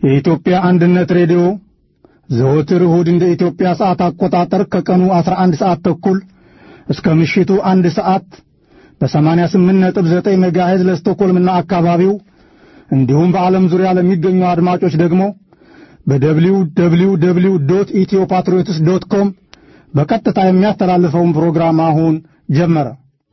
የኢትዮጵያ አንድነት ሬዲዮ ዘወትር እሁድ እንደ ኢትዮጵያ ሰዓት አቆጣጠር ከቀኑ 11 ሰዓት ተኩል እስከ ምሽቱ አንድ ሰዓት በ88.9 ሜጋሄዝ ለስቶኮልምና አካባቢው እንዲሁም በዓለም ዙሪያ ለሚገኙ አድማጮች ደግሞ በደብሊው ደብሊው ደብሊው ዶት ኢትዮ ፓትሪዮትስ ዶት ኮም በቀጥታ የሚያስተላልፈውን ፕሮግራም አሁን ጀመረ።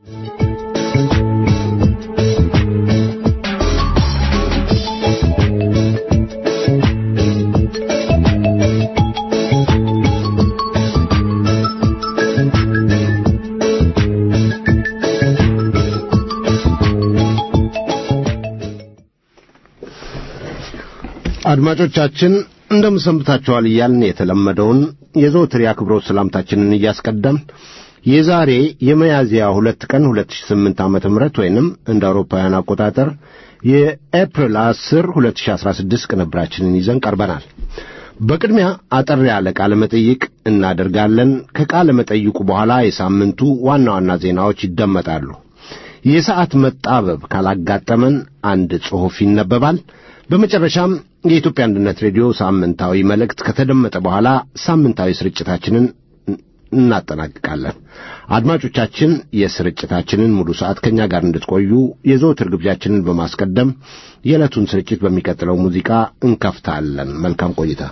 አድማጮቻችን እንደምሰንብታችኋል እያልን የተለመደውን የዘወትር የአክብሮት ሰላምታችንን እያስቀደም የዛሬ የሚያዝያ ሁለት ቀን 2008 ዓመተ ምህረት ወይንም እንደ አውሮፓውያን አቆጣጠር የኤፕሪል 10 2016 ቅንብራችንን ይዘን ቀርበናል። በቅድሚያ አጠር ያለ ቃለ መጠይቅ እናደርጋለን። ከቃለ መጠይቁ በኋላ የሳምንቱ ዋና ዋና ዜናዎች ይደመጣሉ። የሰዓት መጣበብ ካላጋጠመን አንድ ጽሑፍ ይነበባል። በመጨረሻም የኢትዮጵያ አንድነት ሬዲዮ ሳምንታዊ መልእክት ከተደመጠ በኋላ ሳምንታዊ ስርጭታችንን እናጠናቅቃለን። አድማጮቻችን የስርጭታችንን ሙሉ ሰዓት ከእኛ ጋር እንድትቆዩ የዘወትር ግብዣችንን በማስቀደም የዕለቱን ስርጭት በሚቀጥለው ሙዚቃ እንከፍታለን። መልካም ቆይታ።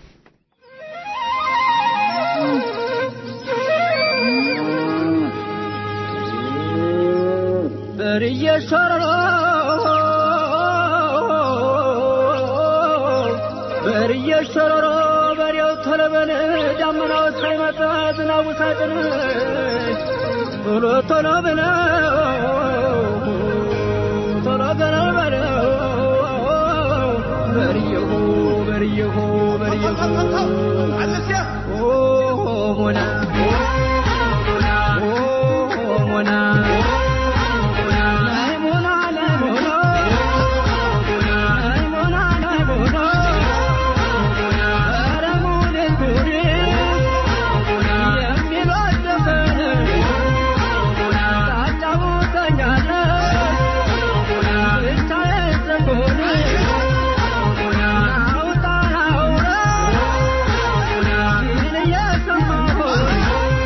በርየሸረሮ በሬው ተለበን ዳመናው ሳይመጣ ዝናቡ ሳጥን ቶሎ ቶሎ ብለው ቶሎ ገነው በለው በርየሁ በርየሁ በርየሁ ሞና ሞና Oh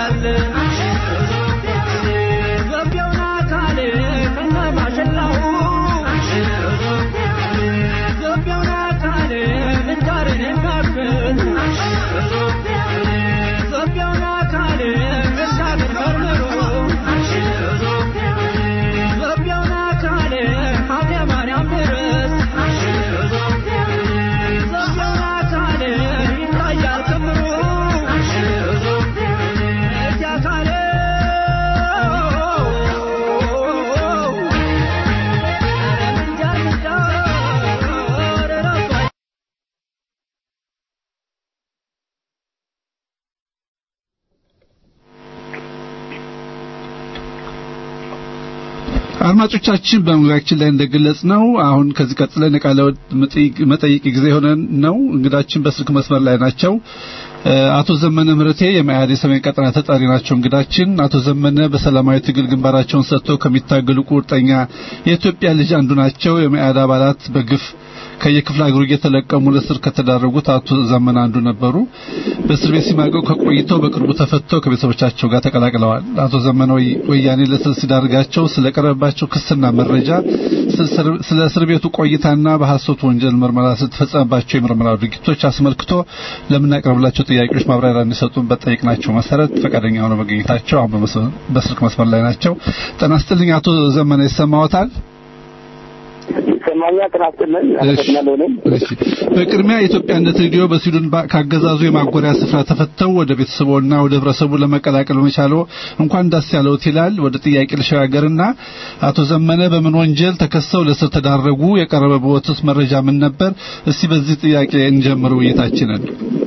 አድማጮቻችን በመግቢያችን ላይ እንደገለጽ ነው አሁን ከዚህ ቀጥለን የቃለ መጠይቅ ጊዜ የሆነ ነው። እንግዳችን በስልክ መስመር ላይ ናቸው። አቶ ዘመነ ምህረቴ የመኢአድ የሰሜን ቀጠና ተጠሪ ናቸው። እንግዳችን አቶ ዘመነ በሰላማዊ ትግል ግንባራቸውን ሰጥተው ከሚታገሉ ቁርጠኛ የኢትዮጵያ ልጅ አንዱ ናቸው። የመኢአድ አባላት በግፍ ከየክፍለ ሀገሩ እየተለቀሙ ለስር ከተዳረጉት አቶ ዘመነ አንዱ ነበሩ። በእስር ቤት ሲማቀቁ ከቆይተው በቅርቡ ተፈተው ከቤተሰቦቻቸው ጋር ተቀላቅለዋል። አቶ ዘመነ ወያኔ ለስር ሲዳርጋቸው ስለቀረበባቸው ክስና መረጃ፣ ስለ እስር ቤቱ ቆይታና በሐሰቱ ወንጀል ምርመራ ስለተፈጸመባቸው የምርመራ ድርጊቶች አስመልክቶ ለምናቀርብላቸው ጥያቄዎች ማብራሪያ እንዲሰጡን በጠየቅናቸው መሰረት ፈቃደኛ ሆነው መገኘታቸው አሁን በስልክ መስመር ላይ ናቸው። ጤና ይስጥልኝ አቶ ዘመነ ይሰማዎታል? ይሰማኛል። ጤና ይስጥልኝ። አመሰግናለሁ። እሺ፣ በቅድሚያ የኢትዮጵያነት ሬዲዮ በስዊድን ካገዛዙ የማጎሪያ ስፍራ ተፈተው ወደ ቤተሰቦና ወደ ህብረተሰቡ ለመቀላቀል መቻሎ እንኳን ደስ ያለዎት ይላል። ወደ ጥያቄ ልሸጋገርና አቶ ዘመነ በምን ወንጀል ተከሰው ለስር ተዳረጉ? የቀረበበትስ መረጃ ምን ነበር? እስቲ በዚህ ጥያቄ እንጀምር ውይይታችንን።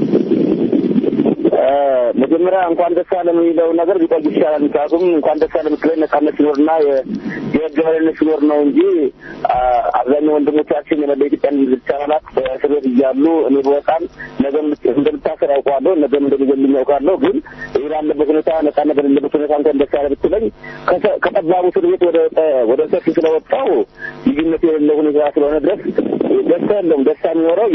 መጀመሪያ እንኳን ደስ አለ የሚለው ነገር ቢቆይ ይሻላል። ምክንያቱም እንኳን ደስ አለ የምትለኝ ነጻነት ሲኖርና የህግ የበላይነት ሲኖር ነው እንጂ አብዛኛው ወንድሞቻችን የመላ ኢትዮጵያ ልጅ አባላት በእስር ቤት እያሉ እኔ በወጣም ነገም እንደምታሰር ያውቀዋለሁ፣ ነገም እንደሚገልኝ ያውቃለሁ። ግን ይህ ባለበት ሁኔታ ነጻነት በሌለበት ሁኔታ እንኳን ደስ አለ ብትለኝ ከጠባቡ እስር ቤት ወደ ወደ ሰፊ ስለወጣው ልዩነት የሌለው ሁኔታ ስለሆነ ድረስ ደስታ የለውም። ደስታ የሚኖረው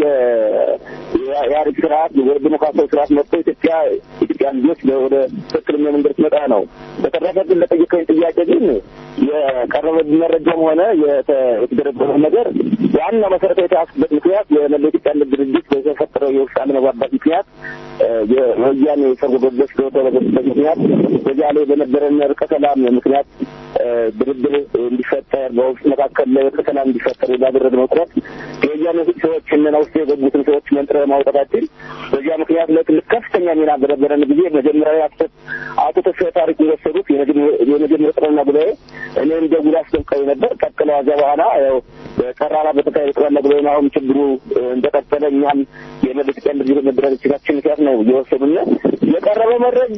የኢህአዴግ ስርዓት ወደ ዲሞክራሲያዊ ስርዓት መጥቶ ኢትዮጵያ ኢትዮጵያ ልጆች ወደ ትክክለኛ መንገድ ትመጣ ነው። በተረፈ ግን ለጠየቀኝ ጥያቄ ግን የቀረበብኝ መረጃም ሆነ የተደረገው ነገር ዋና መሰረታዊ የተያዝኩበት ምክንያት የመላ ኢትዮጵያ አንድነት ድርጅት በተፈጠረው የውስጥ አለመግባባት ምክንያት የወያኔ ሰርጎ ገቦች በተደረገበት ምክንያት በዚያ ላይ በነበረን እርቀ ሰላም ምክንያት ድርድር እንዲፈጠር በውስጥ መካከል ላይ እርቀ ሰላም እንዲፈጠር ባደረግነው ጥረት የወያኔ ሰዎች እነና ውስጥ የገቡትን ሰዎች መንጥረ ማውጣታችን በዚያ ምክንያት ለትልቅ ከፍተኛ ሚና በነበረን ጊዜ መጀመሪያ አቶ ተስፋዬ ታሪክ የወሰዱት የመጀመሪያ ጠቅላላ ጉባኤ እኔ እንደ ጉድ አስደንቀው ነበር። ቀጥለው ከዚያ በኋላ ያው ጠራራ በተካሄደ ጠቅላላ ጉባኤ አሁን ችግሩ እንደቀጠለ እኛም የመለስ ቀን ድርጅት መደራጀታችን ምክንያት ነው እየወሰዱን የቀረበው መረጃ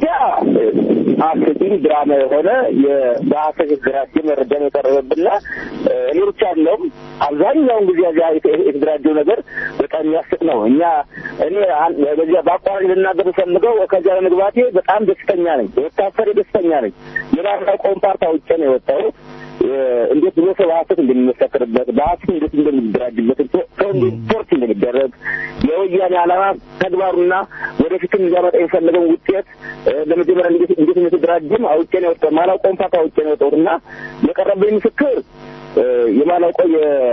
አስቂኝ ድራማ የሆነ በሀሰት የተደራጀ መረጃ ነው የቀረበብና እኔ ብቻ አለውም አብዛኛውን ጊዜ እዚያ የተደራጀው ነገር በጣም የሚያስቅ ነው። እኛ እኔ በዚያ በአቋራጭ ልናገር ፈልገው ከዚያ ለመግባቴ በጣም ደስተኛ ነኝ። የወታፈር ደስተኛ ነኝ። የማናውቀውን ፓርት አውቄ ነው የወጣው እንዴት ብሎ ሰው በሀሰት እንደሚመሰክርበት በሀሰት እንዴት እንደሚደራጅበት ሰው እንዴት ፖርት እንደሚደረግ የወያኔ ዓላማ ተግባሩና ወደፊትም ሊያመጣ የፈለገውን ውጤት ለመጀመሪያ እንዴት እንዴት እንደተደራጀም አውቄ ነው የወጣው። ማላውቀውን ፓርት አውቄ ነው የወጣሁት እና የቀረበኝ ምስክር የማላውቀው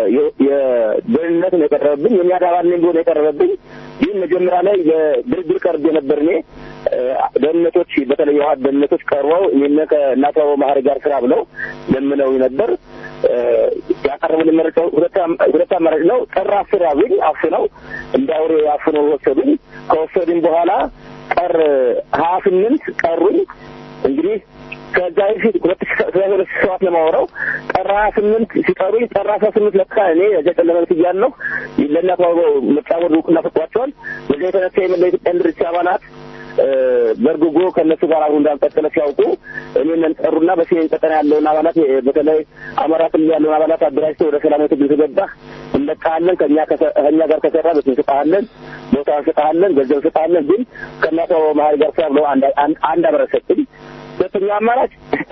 የደህንነት ነው የቀረበብኝ። የሚያዳባል ነኝ ብሎ ነው የቀረበብኝ። ይህን መጀመሪያ ላይ ለድርድር ቀርቤ ነበር እኔ ደህንነቶች በተለይ የውሀት ደህንነቶች ቀርበው ይህን ከእናቶ ማህሪ ጋር ስራ ብለው ለምነው ነበር። ያቀረቡልን መረጃ ሁለት አማራጭ ነው። ጥር አስር ያዙኝ፣ አፍነው እንደ አውሬ አፍነው ወሰዱኝ። ከወሰዱኝ በኋላ ጥር ሀያ ስምንት ቀሩኝ። እንግዲህ ከዛ በፊት ሁለት ሺ ሁለት ሺ ሰባት ነው የማወራው። ጥር ሀያ ስምንት ሲጠሩኝ ጥር አስራ ስምንት ለካ እኔ እዚያ ጨለማ ቤት እያለሁ ለእናት ምርጫ ቦርድ እውቅና ሰጥቷቸዋል። በዚያ የተነሳ የመላ ኢትዮጵያ ድርጅት አባላት በርግጎ ከእነሱ ጋር አብሮ እንዳልቀጠለ ሲያውቁ እኔን ጠሩና በሰሜን ቀጠና ያለውን አባላት በተለይ አማራ ክልል ያለውን አባላት አደራጅተው ወደ ሰላማዊ ትግል ከገባህ እንለቃሃለን፣ ከእኛ ከእኛ ጋር ከሰራ ቤት እንሰጥሃለን፣ ቦታ እንሰጥሃለን፣ ገንዘብ እንሰጥሃለን፣ ግን ከእናቶ መሀሪ ጋር ስራ ብለው አንድ አብረን ሰጡኝ። ሁለተኛ አማራጭ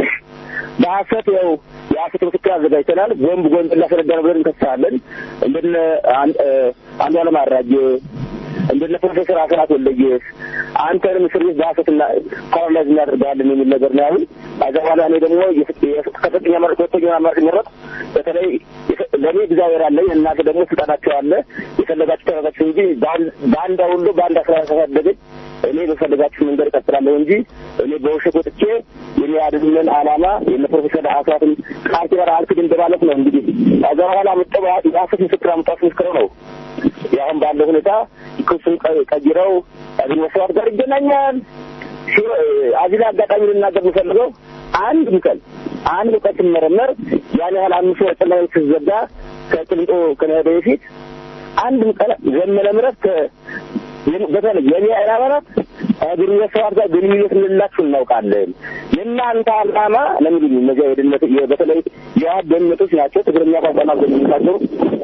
በሀሰት ያው የሀሰት ምስክር አዘጋጅተናል። ቦምብ ጎንደር ላስረዳ ነው ብለን እንከሳለን። እንደነ አንዷለም አራጌ እንደነ ፕሮፌሰር አስራት ወልደየስ አንተንም እስር ቤት በሀሰትና ፓራላይዝ እናደርጋለን የሚል ነገር ነው ያሉኝ። ከዛ በኋላ እኔ ደግሞ ከፍተኛ መረጥ ሁለተኛ አማራጭ መረጥ በተለይ ለእኔ እግዚአብሔር አለኝ እናንተ ደግሞ ስልጣናቸው አለ የፈለጋችሁ ተረጋችሁ እንጂ በአንድ ሁሉ በአንድ አስራ ያሳደገኝ እኔ በፈለጋችሁ መንገድ እቀጥላለሁ እንጂ እኔ በውሸት ወጥቼ የሚያድንን ዓላማ የነ ፕሮፌሰር አስራትን ቃል ኪዳን አልክድም በማለት ነው እንግዲህ ከዛ በኋላ መጠባ የሀሰት ምስክር አምጣት ምስክረው ነው ያሁን ባለው ሁኔታ ክሱን ቀይረው አብይ መስዋዕት ጋር ይገናኛል። አዚህ ላይ አጋጣሚ ልናገር የምፈልገው አንድም ቀን አንድ ቀን ስመረመር ያን ያህል አምስት ወር ጨለማ ስትዘጋ ከቅልንጦ ከመሄደ በፊት አንድም ቀን ዘመነ ምሕረት በተለይ የሚያኤል አባላት ግንኙነት ሰዋት ጋር ግንኙነት እንደሌላችሁ እናውቃለን። የእናንተ ዓላማ ለምንድን እነዚያ የደህንነት በተለይ የዋህድ ደህንነቶች ናቸው። ትግርኛ ቋንቋና የሚናገሩ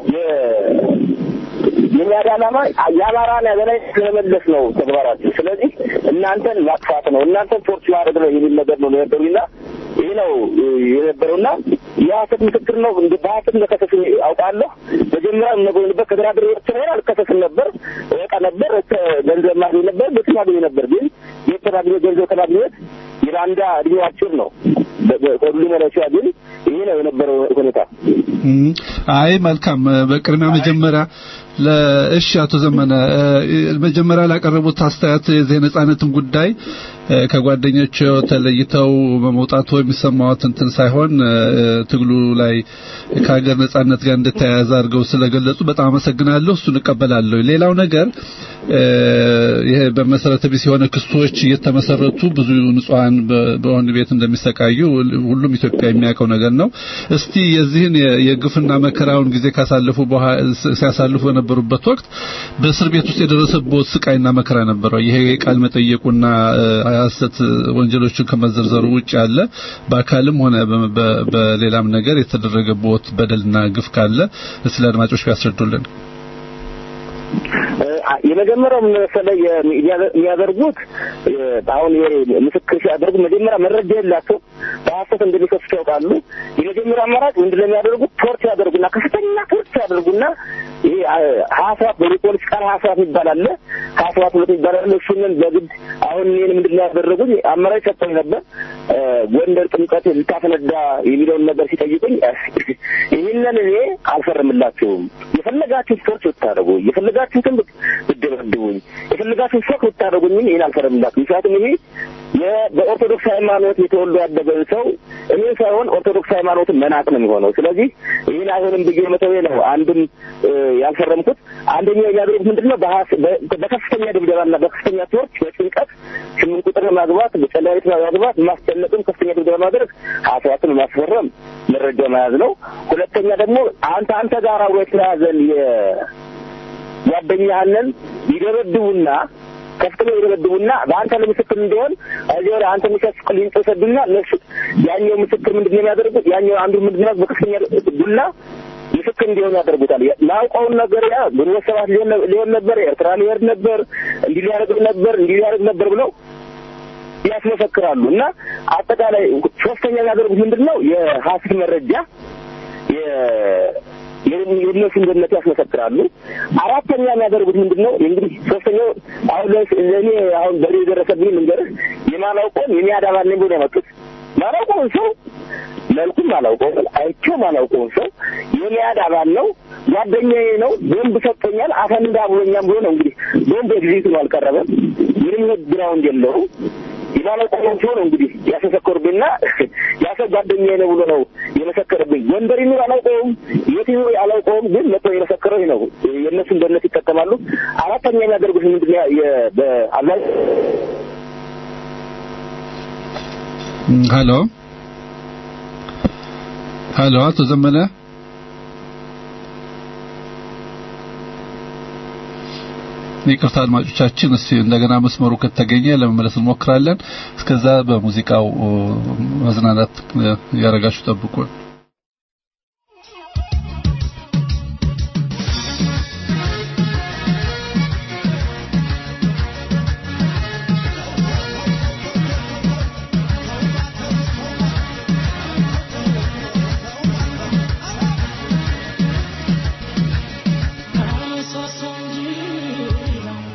የሚያድ ዓላማ የአማራን የበላይ ለመመለስ ነው ተግባራችሁ። ስለዚህ እናንተን ማጥፋት ነው፣ እናንተን ቶርች ማድረግ ነው የሚል ነገር ነው የነበሩና ይህ ነው የነበረውና የሀሰት ምስክር ነው። እንደ በሀሰት እንደከሰስ አውቃለሁ። መጀመሪያ የምነግርበት ከድራድር ኤርትራ አልከሰስም ነበር፣ ወጣ ነበር፣ ገንዘብ ማግኘት ነበር፣ ቤት ማግኘት ነበር። ግን ቤት ማግኘት ገንዘብ ከማግኘት የባንዳ እድሜው አጭር ነው። ሁሉ መለሻ ግን ይሄ ነው የነበረው ሁኔታ። አይ መልካም። በቅድሚያ መጀመሪያ ለእሺ አቶ ዘመነ መጀመሪያ ላቀረቡት አስተያየት የዚህ ነጻነትን ጉዳይ ከጓደኞቹ ተለይተው በመውጣቱ የሚሰማዎት እንትን ሳይሆን ትግሉ ላይ ከሀገር ነጻነት ጋር እንደተያያዘ አድርገው ስለገለጹ በጣም አመሰግናለሁ። እሱን እቀበላለሁ። ሌላው ነገር ይሄ በመሰረተ ቢስ የሆነ ክሶች እየተመሰረቱ ብዙ ንጹሃን በወህኒ ቤት እንደሚሰቃዩ ሁሉም ኢትዮጵያ የሚያውቀው ነገር ነው። እስቲ የዚህን የግፍና መከራውን ጊዜ ካሳለፉ ሲያሳልፉ በነበሩበት ወቅት በእስር ቤት ውስጥ የደረሰበት ስቃይና መከራ ነበረው። ይሄ ቃል መጠየቁና ሐሰት ወንጀሎችን ከመዘርዘሩ ውጭ ያለ በአካልም ሆነ በሌላም ነገር የተደረገበት በደልና ግፍ ካለ ስለ አድማጮች ቢያስረዱልን። የመጀመሪያው ምን መሰለህ የሚያደርጉት አሁን ምስክር ሲያደርጉ መጀመሪያ መረጃ የላቸው በሀሰት እንደሚከሱት ያውቃሉ። የመጀመሪያ አማራጭ ምንድን ነው የሚያደርጉት? ቶርች ያደርጉና ከፍተኛ ቶርች ያደርጉና ይሄ ሀያ ሰባት በፖሊስ ቃል ሀያ ሰባት ይባላል ሀያ ሰባት ሁለት ይባላል። እሱንን በግድ አሁን እኔን ምንድን ነው ያደረጉት? አማራጭ ሰጥቶኝ ነበር ጎንደር ጥምቀት ልታፈነዳ የሚለውን ነገር ሲጠይቁኝ ይህንን እኔ አልፈርምላችሁም የፈለጋችሁት ቶርች ብታደርጉ የፈለጋችሁትን ብትደበድቡኝ የፈለጋችሁት ሾክ ብታደርጉኝም ይህን አልፈርምላችሁም። ምክንያቱም ይሄ በኦርቶዶክስ ሃይማኖት የተወልዶ ያደገን ሰው እኔ ሳይሆን ኦርቶዶክስ ሃይማኖትን መናቅ ነው የሚሆነው። ስለዚህ ይህን አይሆንም ብዬ መተዌ ነው አንድም ያልፈረምኩት። አንደኛው የሚያደርጉት ምንድን ነው በከፍተኛ ድብደባና በከፍተኛ ቶርች በጭንቀት ስምንት ቁጥር ማግባት በጨለቤት ማግባት ማስጨነቅም ከፍተኛ ድብደባ ማድረግ ሀሳባትን ማስፈረም መረጃ መያዝ ነው። ሁለተኛ ደግሞ አንተ አንተ ጋር አብሮ የተያዘን ጓደኛህንን ይደበድቡና ከፍተኛ ይደበድቡና በአንተ ለምስክር እንዲሆን እዚህ ወደ አንተ ምስክር ሊንጠሰዱና እነሱ ያኛው ምስክር ምንድን ነው የሚያደርጉት? ያኛው አንዱ ምንድን ነው በከፍተኛ ዱላ ምስክር እንዲሆኑ ያደርጉታል። ላውቀውን ነገር ያ ግንቦት ሰባት ሊሆን ነበር፣ ኤርትራ ሊሄድ ነበር፣ እንዲህ ሊያደርግ ነበር፣ እንዲህ ሊያደርግ ነበር ብለው ያስመሰክራሉ። እና አጠቃላይ ሶስተኛ የሚያደርጉት ምንድን ነው የሀሰት መረጃ የእነሱን ገነት ያስመሰክራሉ። አራተኛ የሚያደርጉት ምንድን ነው እንግዲህ ሶስተኛው አሁን ለእኔ አሁን በሬ የደረሰብኝ ልንገርህ የማላውቀውን የሚያዳባል ነኝ ብሎ ያመጡት ማላውቀውን ሰው መልኩም አላውቀውም አይቼውም አላውቀውም ሰው የሚያድ አባል ነው ጓደኛዬ ነው ቦምብ ሰጥቶኛል አፈንዳ ብሎኛም ብሎ ነው እንግዲህ ቦምብ ኤግዚት ነው አልቀረበም ምንም ግራውንድ የለውም የማላውቀውን ሰው ነው እንግዲህ ያስመሰከሩብኝና ያሰብ ጓደኛዬ ነው ብሎ ነው የመሰከረብኝ ጎንደር ይኑር አላውቀውም የት ይኑር አላውቀውም ግን መጥቶ የመሰከረው ነው የእነሱን ደህንነት ይጠቀማሉ አራተኛ የሚያደርጉት ምንድን ነው በአብዛኛው ሄሎ ሄሎ አቶ ዘመነ ይቅርታ አድማጮቻችን፣ እስቲ እንደገና መስመሩ ከተገኘ ለመመለስ እንሞክራለን። እስከዛ በሙዚቃው መዝናናት ያረጋችሁ ጠብቁን። I'm so sorry.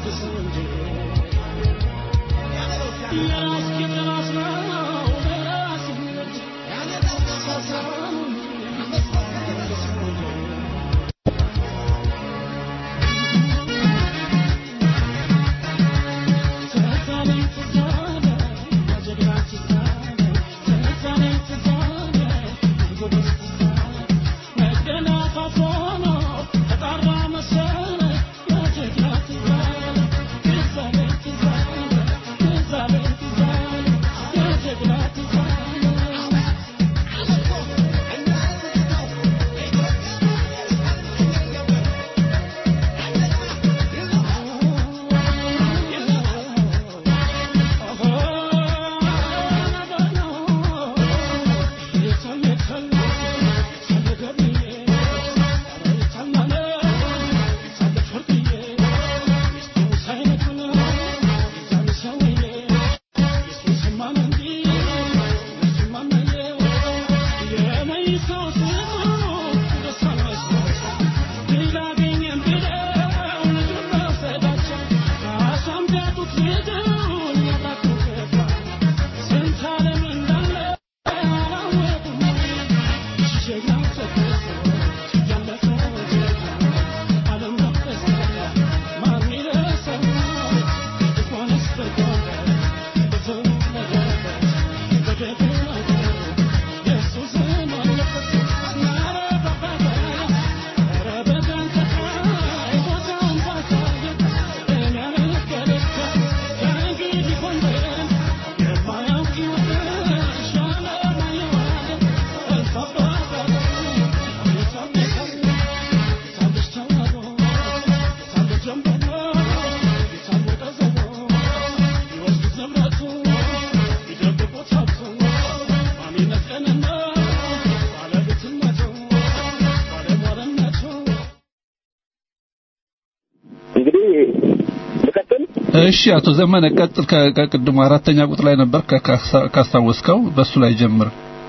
እንግዲህ ልቀጥል። እሺ አቶ ዘመነ ቀጥል። ከ- ከቅድሙ አራተኛ ቁጥር ላይ ነበር ከ- ካስታ- ካስታወስከው በሱ ላይ ጀምር።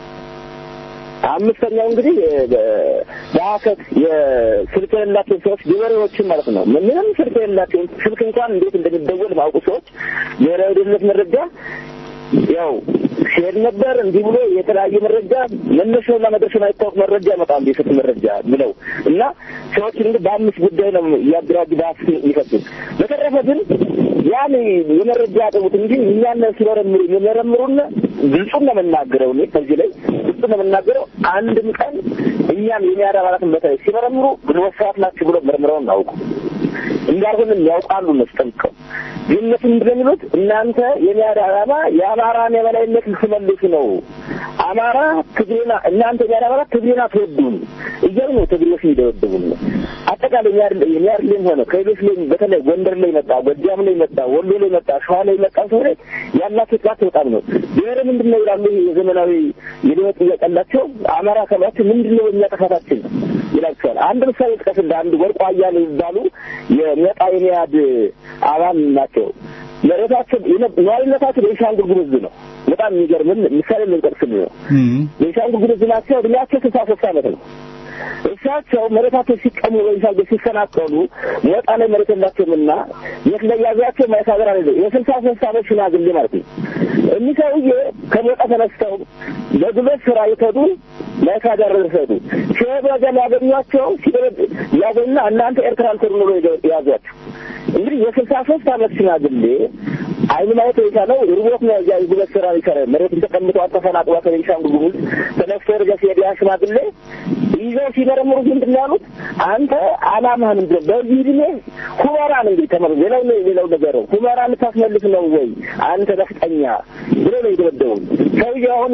አምስተኛው እንግዲህ በሀከት የስልክ የሌላቸው ሰዎች ገበሬዎችን ማለት ነው። ምንም ስልክ የሌላቸው ስልክ እንኳን እንዴት እንደሚደወል ማውቁ ሰዎች ብሔራዊ ደህንነት መረጃ ያው ሲሄድ ነበር እንዲህ ብሎ የተለያየ መረጃ መነሻውና መድረሻው አይታወቅ መረጃ ያመጣሉ። የስልክ መረጃ ብለው እና ሰዎች እንግዲህ በአምስት ጉዳይ ነው እያደራጁ በአስር የሚፈቱት። በተረፈ ግን ያን የመረጃ አቅሙት እንጂ እኛን ሲመረምሩ የሚመረምሩን ግልጹን ነው የምናገረው። እኔ ከዚህ ላይ ግልጹን ነው የምናገረው። አንድም ቀን እኛም የሚያድ አባላትን በተለይ ሲመረምሩ ግንቦት ሰባት ናቸው ብሎ መርምረውን አውቁ እንዳልሆንም ያውቃሉ እነሱ ጠንቅቀው ግን እነሱ ምንድን ነው የሚሉት እናንተ የሚያድ ዓላማ የአማራን የበላይነት ልትመልሱ ነው። አማራ ትግሬና እናንተ የሚያድ አባላት ትግሬና ትወዱን እያሉ ነው ትግሬዎች የሚደበድቡን ነው። አጠቃላይ የሚያድ የሚያድ ላይም ሆነ ከሌሎች ላይ በተለይ ጎንደር ላይ መጣ፣ ጎጃም ላይ መጣ፣ ወሎ ላይ መጣ፣ ሸዋ ላይ መጣ ሰው ላይ ያላቸው ጥቃት በጣም ነው። ብሔር ምንድን ነው ይላሉ። ይሄ የዘመናዊ የለውጥ ጥያቄ ያላቸው አማራ ከባቸው ምንድን ነው በእኛ ጥፋታችን ይላቸዋል። አንድ ምሳሌ ጥቀስልህ። አንድ ወርቁ አያሌው የሚባሉ የመጣ የሚያድ አባል ናቸው። መሬታቸው ነዋሪነታቸው ቤንሻንጉል ጉሙዝ ነው። በጣም የሚገርምን ምሳሌ ልንጠቅስልህ ነው። ቤንሻንጉል ጉሙዝ ናቸው። እድሜያቸው ስልሳ ሶስት ዓመት ነው። እሳቸው መሬታቸው ሲቀሙ በቤንሻንጉል ሲፈናቀሉ ሞጣ ላይ መሬት የላቸውምና የት ላይ ያዟቸው ማየት ሀገር አለ የስልሳ ሶስት ዓመት ሽማግሌ ማለት ነው። እኒህ ሰውዬ ከሞጣ ተነስተው በጉልበት ስራ የተዱ ማየት ሀገር ደረሰዱ ሲሄዱ ወዲያ ሊያገኟቸው ሲደረግ ያገኙና እናንተ ኤርትራ ልትሄዱ ነው ብለው ያዟቸው። እንግዲህ የስልሳ ሶስት ዓመት ሽማግሌ አይኑ ማየት የቻለው ርቦት ነው። እዚያ የጉልበት ስራ ይሰራ መሬትን ተቀምጦ ተፈናቅሏ ከቤንሻንጉል ጉሙዝ ተነስቶ ወደ ሲሄድ ያ ሽማግሌ ይዘው ሲመረምሩት ምንድን ነው ያሉት? አንተ አላማህ ምንድን ነው? በዚህ ዕድሜ ሁመራን እንግዲህ ተመሩ ሌላው ሌላው ነገር ነው ሁመራን ልታስመልስ ነው ወይ አንተ ነፍጠኛ ብሎ ነው የደበደቡን። ሰውዬው አሁን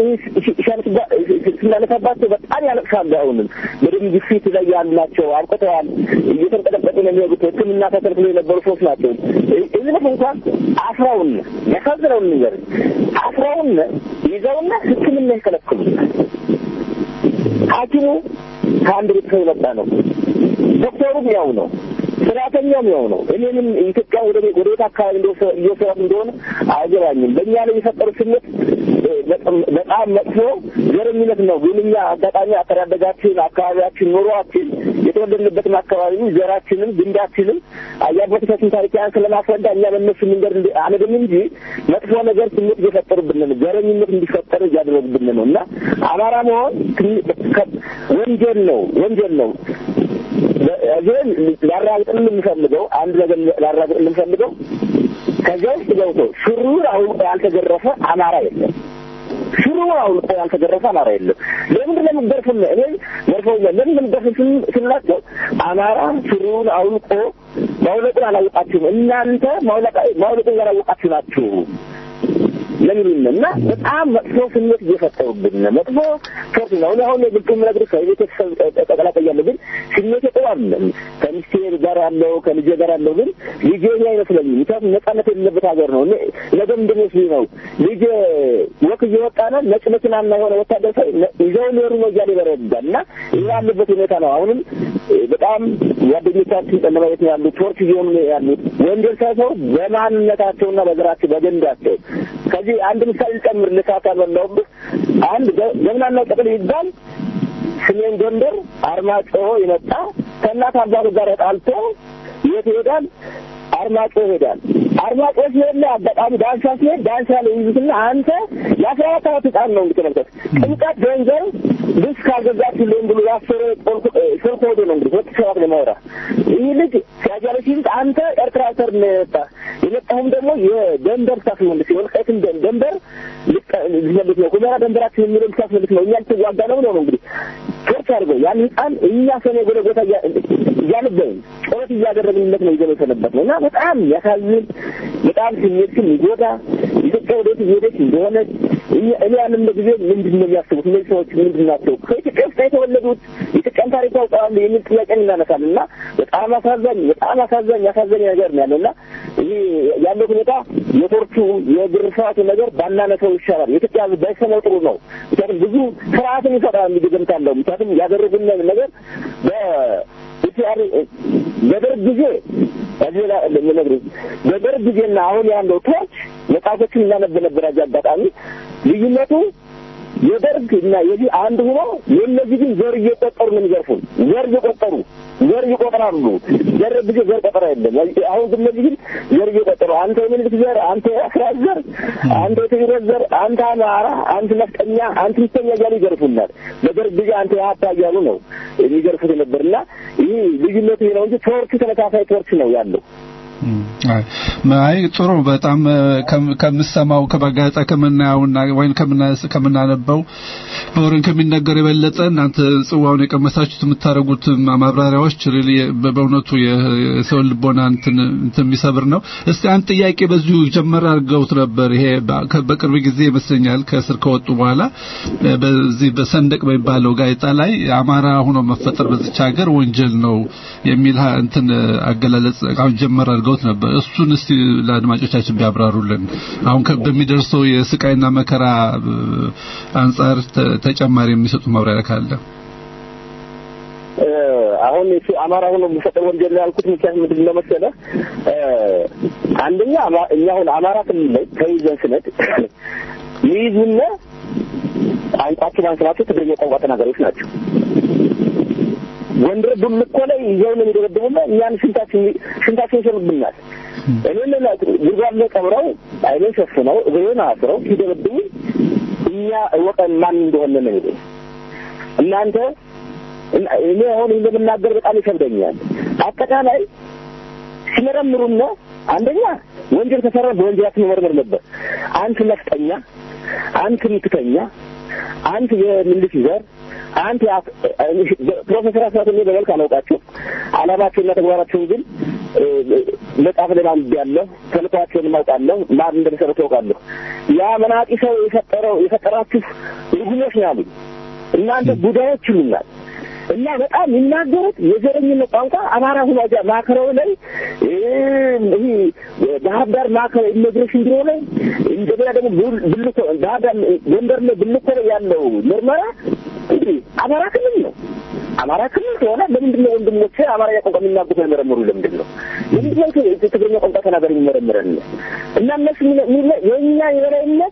ስናነሳባቸው በጣም ያለቅሳሉ። አሁንም በደም ግፊት ላይ ያሉ ናቸው። አብቅተዋል። እየተንቀጠቀጡ ነው የሚሄዱት። ሕክምና ተከልክሎ የነበሩ ሰዎች ናቸው። እዝነት እንኳን አስራውን ያሳዝነውን ነገር አስራውን ይዘውና ሕክምና ይከለክሉናል። ሐኪሙ ከአንድ ቤተሰብ የመጣ ነው። ዶክተሩም ያው ነው። ሰራተኛውም ያው ነው። እኔንም ኢትዮጵያ ወደ ወደ ቤት አካባቢ እየወሰዳት እንደሆነ አይገባኝም። በእኛ ላይ የፈጠሩ ስሜት በጣም መጥፎ ዘረኝነት ነው። ግን እኛ አጋጣሚ አስተዳደጋችን፣ አካባቢያችን፣ ኑሯችን የተወለድንበትን አካባቢ ዘራችንም ግንዳችንም የአባቶቻችን ታሪክ ያን ስለማስረዳ እኛ በእነሱ መንገድ አንድም እንጂ መጥፎ ነገር ስሜት እየፈጠሩብን ነው። ዘረኝነት እንዲፈጠር እያደረጉብን ነው እና አማራ መሆን ወንጀል ነው፣ ወንጀል ነው። እዚህም ላራግጥን የምፈልገው አንድ ነገር ላራግጥን የምፈልገው ከዚያ ውስጥ ገብቶ ሹሩን አውልቆ ያልተገረፈ አማራ የለም። ሹሩን አውልቆ ያልተገረፈ አማራ የለም። ለምንድን ነው የምትገርፉን? እኔ ገርፈውኛል። ለምን ነው የምትገርፉን ስንላቸው አማራ ሹሩን አውልቆ ማውለቁን አላወቃችሁም፣ እናንተ ማውለቁን ያላወቃችሁ ናችሁ ለሚሉን እና በጣም መጥፎ ስሜት እየፈጠሩብን መጥፎ ሶርት ነው። እኔ አሁን የግልጡ ምነግርህ ከቤተሰብ ተቀላቀያለሁ፣ ግን ስሜት የጠዋለም ከሚስቴ ጋር ያለው ከልጄ ጋር ያለው ግን ልጄ እኔ አይመስለኝም። ምክንያቱም ነጻነት የሌለበት ሀገር ነው። ነገ ምንድን መስሎኝ ነው ልጄ ወክ እየወጣነ ነጭ መኪናና የሆነ ወታደር ሰው ይዘው ሊወሩ ነው እያለ ይበረዳል እና ይህ ያለበት ሁኔታ ነው። አሁንም በጣም ጓደኞቻችን ጨለማ ቤት ነው ያሉት፣ ቶርች እየሆኑ ነው ያሉት። ወንጀል ሳይሰሩ በማንነታቸውና በዘራቸው በገንዳቸው ከዚህ አንድ ምሳሌ ልጨምር። ልሳት አልበላሁብህ። አንድ ጀግናና ቅጥል ይባል ሰሜን ጎንደር አርማጭሆ የመጣ ከእናት አባቱ ጋር ተጣልቶ የት ይሄዳል? አርማጭሆ ይሄዳል። አርማጭሆ ሲሄድ ላይ አጋጣሚ ዳንሳ ሲሄድ ዳንሳ ላይ ይዙትና አንተ የአስራ አራት ዓመት ህጻን ነው እንግዲህ ተመልከት። ጥምቀት ገንዘብ ልብስ ካልገዛችልኝ ብሎ ያሰረ ስልክ ሆዶ ነው እንግዲህ ሁለት ሰባት ለማውራ ይህ ልጅ ሲያጃለ ሲል አንተ ኤርትራ ሰር ነው የመጣ የመጣሁም ደግሞ የደንበር ሳስመልስ የወልቃይትን ደንበር ልትመልስ ነው ሁመራ ደንበራችን የሚለው ልታስመልስ ነው እኛ ልትዋጋ ነው ነው እንግዲህ ቶርች አድርገው ያን ህፃን እኛ ሰኔ ጎለጎታ እያነበብን ጩኸት እያደረግንለት ነው ይዘው የሰነበት ነው እና በጣም ያሳዝን በጣም ስሜትን ይጎዳ ኢትዮጵያ ወዴት እየሄደች እንደሆነ እኔ ያንም ጊዜ ምንድን ነው የሚያስቡት እነዚህ ሰዎች ምንድን ናቸው ከኢትዮጵያ ውስጥ የተወለዱት የኢትዮጵያን ታሪክ ያውቀዋሉ የሚል ጥያቄ እናነሳል እና በጣም አሳዛኝ በጣም አሳዛኝ ያሳዘኝ ነገር ነው ያለው እና ይህ ያለው ሁኔታ የቶርቹ የግርፋቱ ነገር ባናነሰው ይሻላል። የኢትዮጵያ ሕዝብ ባይሰማው ጥሩ ነው። ምክንያቱም ብዙ ስርዓትን ይፈጥራል የሚገምታለሁ። ምክንያቱም ያደረጉን ነገር በኢትዮጵያ በደርግ ጊዜ እዚህ ላይ የምነግርህ በደርግ ጊዜና አሁን ያለው ቶርች መጽሐፎችን እናነብ ነበር። ያዚህ አጋጣሚ ልዩነቱ የደርግ እና የዚህ አንድ ሆኖ የእነዚህ ግን ዘር እየቆጠሩ ነው የሚዘርፉን። ዘር እየቆጠሩ ዘር ይቆጥራሉ። ደርግ ጊዜ ዘር ቆጠራ የለም። አሁን ግን እነዚህ ግን ዘር እየቆጠሩ አንተ የምኒልክ ዘር፣ አንተ የአስራት ዘር፣ አንተ የትግሬ ዘር፣ አንተ አማራ፣ አንተ ነፍጠኛ፣ አንተ ምስተኛ እያሉ ይዘርፉናል። በደርግ ጊዜ አንተ የሀብታ እያሉ ነው የሚዘርፉት የነበርና ይህ ልዩነቱ ነው እንጂ ቶርቹ ተመሳሳይ ቶርች ነው ያለው። አይ ጥሩ በጣም ከምሰማው ከበጋጣ ከምናየውና ወይም ከምናነበው በወሬን ከሚነገር የበለጠ እናንተ ጽዋውን የቀመሳችሁት የምታደርጉት ማብራሪያዎች ሪሊ በእውነቱ የሰው ልቦና እንትን እንትን የሚሰብር ነው። እስቲ አንድ ጥያቄ በዚሁ ጀመር አድርገውት ነበር። ይሄ በቅርብ ጊዜ ይመስለኛል ከእስር ከወጡ በኋላ በዚህ በሰንደቅ በሚባለው ጋዜጣ ላይ አማራ ሆኖ መፈጠር በዚች ሀገር ወንጀል ነው የሚል እንትን አገላለጽ አሁን ጀመር አድርገውት ነበር። እሱን እስቲ ለአድማጮቻችን ቢያብራሩልን። አሁን በሚደርሰው የስቃይና መከራ አንጻር ተጨማሪ የሚሰጡ ማብራሪያ ካለ። አሁን እሱ አማራ ሆኖ የሚፈጠር ወንጀል ነው ያልኩት ምክንያት ምንድን ነው መሰለህ? አንደኛ እኛ አሁን አማራ ክልል ላይ ተይዘን ስነድ ይይዙና ቋንቋችን አንስናቸው ትግርኛ ቋንቋ ተናጋሪዎች ናቸው። ጎንደር ዱልኮ ላይ ይዘው ነው የሚደበድቡና እኛን ሽንታችን ሽንታችን ይሸኑብናል። እኔን ጉድጓድ ላይ ቀብረው አይኔን ሸፍነው እግሬን አስረው ሲደበድቡ እኛ እወቀን ማን እንደሆነ ነው የሚሉኝ። እናንተ እኔ አሁን እንደምናገር በጣም ይከብደኛል። አጠቃላይ ሲመረምሩና አንደኛ ወንጀል ከሰራ በወንጀላችን መመርመር ነበር። አንተ ነፍጠኛ፣ አንተ ምትተኛ፣ አንተ የምልክ ዘር አንተ ፕሮፌሰር አስራት እኔ በመልክ አላውቃቸው አላማቸውና ተግባራቸውን ግን መጽሐፍ ላይ አንብቤያለሁ። ተልእኮአቸውን አውቃለሁ። ማን እንደመሰረቱ አውቃለሁ። ያ መናጢ ሰው የፈጠረው የፈጠራችሁ ርጉሞች ነው ያሉኝ። እናንተ ቡዳዮች ይሉናል። እና በጣም የሚናገሩት የዘረኝነት ቋንቋ አማራ ሁኖ ማዕከላዊ ላይ ይህ ባህር ዳር ማዕከላዊ ኢሚግሬሽን ቢሮ ላይ እንደገና ደግሞ ብልኮ ባህር ዳር ጎንደር ላይ ብልኮ ላይ ያለው ምርመራ እንግዲህ አማራ ክልል ነው። አማራ ክልል ከሆነ ለምንድን ነው ወንድሞቼ አማርኛ ቋንቋ የሚናገሩ የመረመሩ? ለምንድን ነው ለምንድን ነው ትግርኛ ቋንቋ ተናጋሪ የሚመረምረን? እና እነሱ የእኛ የበላይነት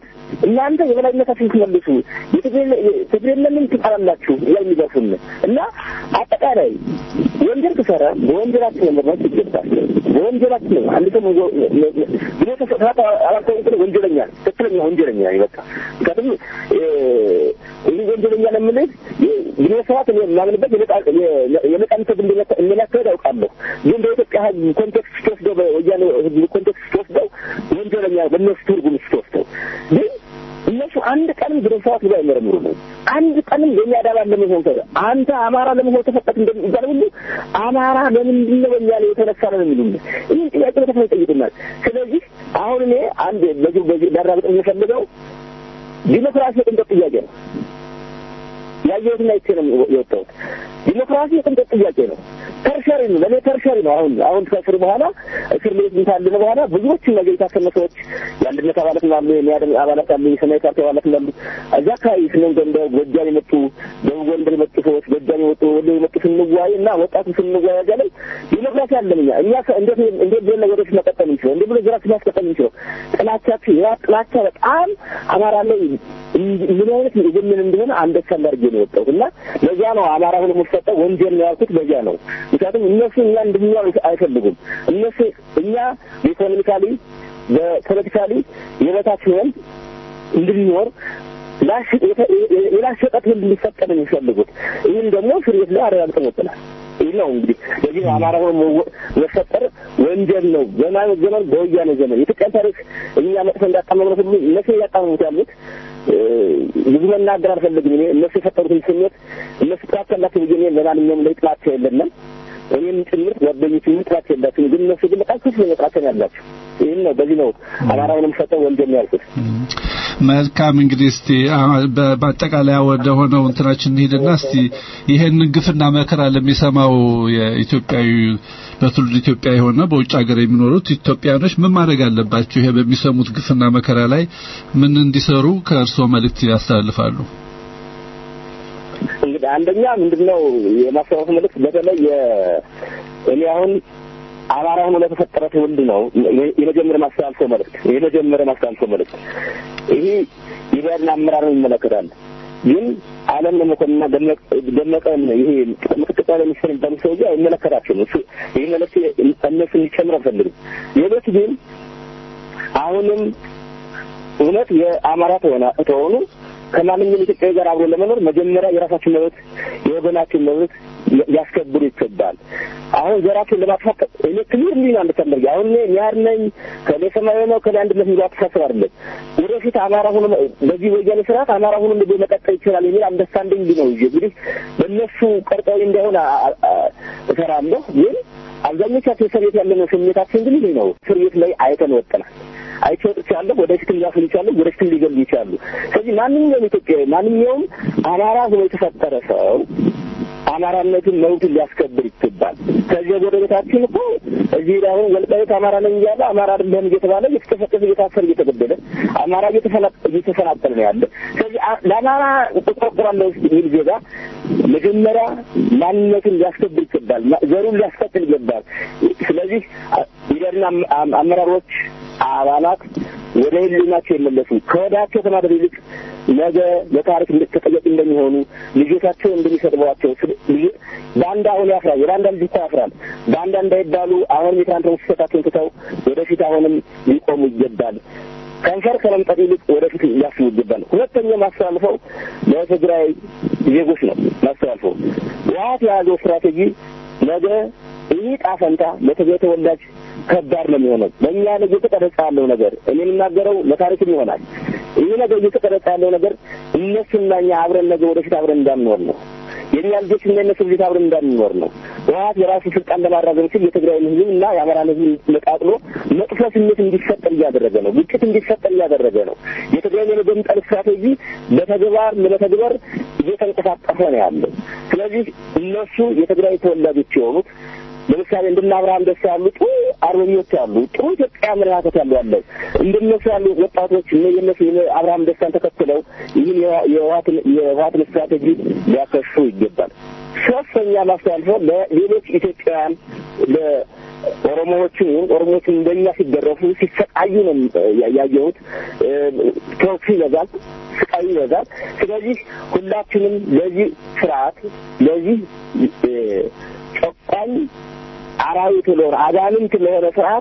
እናንተ የበላይነታችሁን ትመልሱ፣ የትግሬን ለምን ትጠላላችሁ እያሉ የሚገፉን እና አጠቃላይ ወንጀል ትሰራ በወንጀላችን መመርመር ይገባል። በወንጀላችን ነው አንድ ሰው ብሎ ተሰጣጣ አላስተውም ብሎ ወንጀለኛ ነው። ትክክለኛ ወንጀለኛ ነው። በቃ ምክንያቱም ይህ ወንጀለኛ ለምልህ ብሎ ሰዓት የማምንበት የነጻነት ትግል እንደሚያካሄድ አውቃለሁ። ግን በኢትዮጵያ ሕዝብ ኮንቴክስት ስትወስደው በወያኔ ሕዝብ ኮንቴክስት ስትወስደው ወንጀለኛ በእነሱ ትርጉም ስትወስደው ግን እነሱ አንድ ቀንም ግደ ሰዋት ብሎ አይመረምሩ ነው። አንድ ቀንም የኛ ዳባ ለመሆን ተ አንተ አማራ ለመሆን ተፈቀት እንደሚባል ሁሉ አማራ ለምንድን ነው በእኛ ላይ የተነሳ ነው የሚሉ ይህን ጥያቄ በተፈ ይጠይቁናል። ስለዚህ አሁን እኔ አንድ በዚህ በዚህ ዳራብጥ የምፈልገው ዲሞክራሲ የቅንጦት ጥያቄ ነው። ያየሁትና አይቼ ነው የወጣሁት። ዲሞክራሲ የቅንጦት ጥያቄ ነው። ተርሸሪ ነው፣ ለእኔ ተርሸሪ ነው። አሁን አሁን ከእስር በኋላ እስር ቤት ካለን በኋላ ብዙዎችን ነገር የታሰነ ሰዎች የአንድነት አባላት እንዳሉ፣ የሚያደም አባላት አሉ፣ የሰማያዊ ፓርቲ አባላት እንዳሉ እዚያ አካባቢ ስንንገ እንደ ጎጃም የመጡ ደቡብ ጎንደር የመጡ ሰዎች ጎጃም የመጡ ወሎ የመጡ ስንዋይ እና ወጣቱ ስንዋይ እዚያ ላይ ዲሞክራሲ አለን እኛ እኛ እንዴት እንዴት ብለን ወደፊት መቀጠል የምንችለው እንዴት ብለን ዘራችን ማስቀጠል የምንችለው ጥላቻችን ያ ጥላቻ በጣም አማራ ላይ ምን አይነት የጀምን እንደሆነ አንደርስታንድ አድርጌ ነው የወጣሁት እና ለዚያ ነው አማራ ሆኖ የምትሰጠው ወንጀል ነው ያልኩት በዚያ ነው። ምክንያቱም እነሱ እኛ እንድንኖር አይፈልጉም። እነሱ እኛ ኢኮኖሚካሊ በፖለቲካሊ የበታች ሆነን እንድንኖር የላሸጠት ህል እንዲፈጠር የሚፈልጉት ይህን ደግሞ እስር ቤት ላይ አረጋግጠን ወጥናል። ይህ ነው እንግዲህ ለዚህ አማራ ሆኖ መፈጠር ወንጀል ነው። በማይነት ዘመን በወያኔ ዘመን የኢትዮጵያን ታሪክ እኛ መጥፎ እንዳጣመምነው ሁሉ እነሱ እያጣመሙት ያሉት ብዙ መናገር አልፈልግም። እኔ እነሱ የፈጠሩትን ስሜት እነሱ ጥላቻ ያላቸው ብዬ እኔ ለማንኛውም ላይ ጥላቻ የለንም። እኔም ጭምር ጓደኞችም ጥላቻ የላቸውም። ግን እነሱ ግን በጣም ከፍተኛ ጥላቻ ነው ያላቸው። ይህን ነው በዚህ ነው አማራውንም ሰጠው ወንጀል ነው ያልኩት። መልካም እንግዲህ እስቲ በአጠቃላይ ወደ ሆነው እንትናችን እንሂድና እስቲ ይሄን ግፍና መከራ ለሚሰማው የኢትዮጵያዊ በትውልድ ኢትዮጵያ የሆነ በውጭ ሀገር የሚኖሩት ኢትዮጵያኖች ምን ማድረግ አለባቸው? ይሄ በሚሰሙት ግፍና መከራ ላይ ምን እንዲሰሩ ከእርስዎ መልእክት ያስተላልፋሉ? እንግዲህ አንደኛ ምንድነው የማስተላለፍ መልእክት በተለይ እኔ አሁን አማራ ሆኖ ለተፈጠረ ትውልድ ነው የመጀመሪያ ማስተላልፈው መልእክት የመጀመሪያ ማስተላልፈው መልእክት ይሄ የብአዴን አመራርን ይመለከታል። ግን አለም ለመኮንና ደመቀ ይሄ ምክትል ጠቅላይ ሚኒስትር የሚባሉ ሰውዬ አይመለከታቸውም። እሱ ይህ መልእክት እነሱ እንዲጨምር አልፈልግም። ሌሎች ግን አሁንም እውነት የአማራ ተሆኑ ከማንኛውም ኢትዮጵያዊ ጋር አብሮ ለመኖር መጀመሪያ የራሳችን መብት የወገናችን መብት ሊያስከብሩ ይገባል። አሁን ዘራችን ለማጥፋት እኔ ክሊር እንዲህ ነው አንደተመር አሁን እኔ ኒያር ነኝ ከኔ ሰማያዊ ነው ከኔ አንድነት የሚለው አስተሳሰብ አይደለም። ወደፊት አማራ ሆኖ በዚህ ወያኔ ስርዓት አማራ ሆኖ እንደ መቀጠል ይችላል የሚል አንደርስታንዲንግ ነው እንጂ እንግዲህ በእነሱ ቀርጠው እንዳይሆን እሰራለሁ። ግን አብዛኞቻችን እስር ቤት ያለነው ስሜታችን ግን ይሄ ነው። እስር ቤት ላይ አይተን ወጥናል። አይቼ ወጥቻለሁ። ወደፊትም ሊያፍሉ ይችላሉ፣ ወደፊትም ሊገሉ ይችላሉ። ስለዚህ ማንኛውም ኢትዮጵያዊ ማንኛውም አማራ ሆኖ የተፈጠረ ሰው አማራነትን መብቱን ሊያስከብር ይገባል። ከዚህ ጎረቤታችን እኮ እዚህ ላይ አሁን ወልቃይት አማራ ነኝ እያለ አማራ አይደለም እየተባለ እየተጨፈጨፈ እየታሰረ እየተገደለ አማራ እየተፈናቀለ ነው ያለ። ስለዚህ ለአማራ እቆረቆራለሁ የሚል ዜጋ መጀመሪያ ማንነቱን ሊያስከብር ይገባል፣ ዘሩን ሊያስቀጥል ይገባል። ስለዚህ ኢደርና አመራሮች አባላት ወደ ህሊናቸው የመለሱ ከወዳቸው ከማድረግ ይልቅ ነገ ለታሪክ ተጠያቂ እንደሚሆኑ ልጆቻቸው እንደሚሰድቧቸው ባንዳ አሁን ያፍራል። የባንዳ ልጅ እኮ ያፍራል። ባንዳ እንዳይባሉ አሁንም የትናንት ስህተታቸውን ትተው ወደፊት አሁንም ሊቆሙ ይገባል። ከንፈር ከመምጠጥ ይልቅ ወደፊት ሊያስቡ ይገባል። ሁለተኛ ማስተላልፈው ለትግራይ ዜጎች ነው ማስተላልፈው ህወሓት የያዘው ስትራቴጂ ነገ ይህ ጣፈንታ ለትግራይ ተወላጅ ከባድ ነው የሚሆነው። በእኛ ላይ እየተቀረጸ ያለው ነገር እኔ የምናገረው ለታሪክም ይሆናል። ይህ ነገር እየተቀረጸ ያለው ነገር እነሱና እኛ አብረን ነገ ወደፊት አብረን እንዳንኖር ነው። የእኛ ልጆች እና የነሱ ልጆች አብረን እንዳንኖር ነው። ህወሓት የራሱ ስልጣን ለማራዘም ሲል የትግራይን ህዝብ እና የአማራን ህዝብ ነቃቅሎ መጥፎ ስሜት እንዲፈጠር እያደረገ ነው። ግጭት እንዲፈጠር እያደረገ ነው። የትግራይን የመገንጠል ስትራቴጂ በተግባር ለመተግበር እየተንቀሳቀሰ ነው ያለው። ስለዚህ እነሱ የትግራይ ተወላጆች የሆኑት ለምሳሌ እንደነ አብርሃም ደስ ያሉ ጥሩ አርበኞች አሉ። ጥሩ ኢትዮጵያ አመለካከት ያሉ አለ። እንደነሱ ያሉ ወጣቶች እነ የነሱ አብርሃም ደስታን ተከትለው ይህን የህወሓትን ስትራቴጂ ሊያከሹ ይገባል። ሶስተኛ ማስተላልፈው ለሌሎች ኢትዮጵያውያን ለኦሮሞዎችን ወይም ኦሮሞዎችን እንደኛ ሲገረፉ ሲሰቃዩ ነው ያ- ያየሁት። ቶርቹ ይበዛል፣ ስቃዩ ይበዛል። ስለዚህ ሁላችንም ለዚህ ስርዓት ለዚህ እ፣ ጨቋኝ አራዊት ለሆነ አጋንንት ለሆነ ስርዓት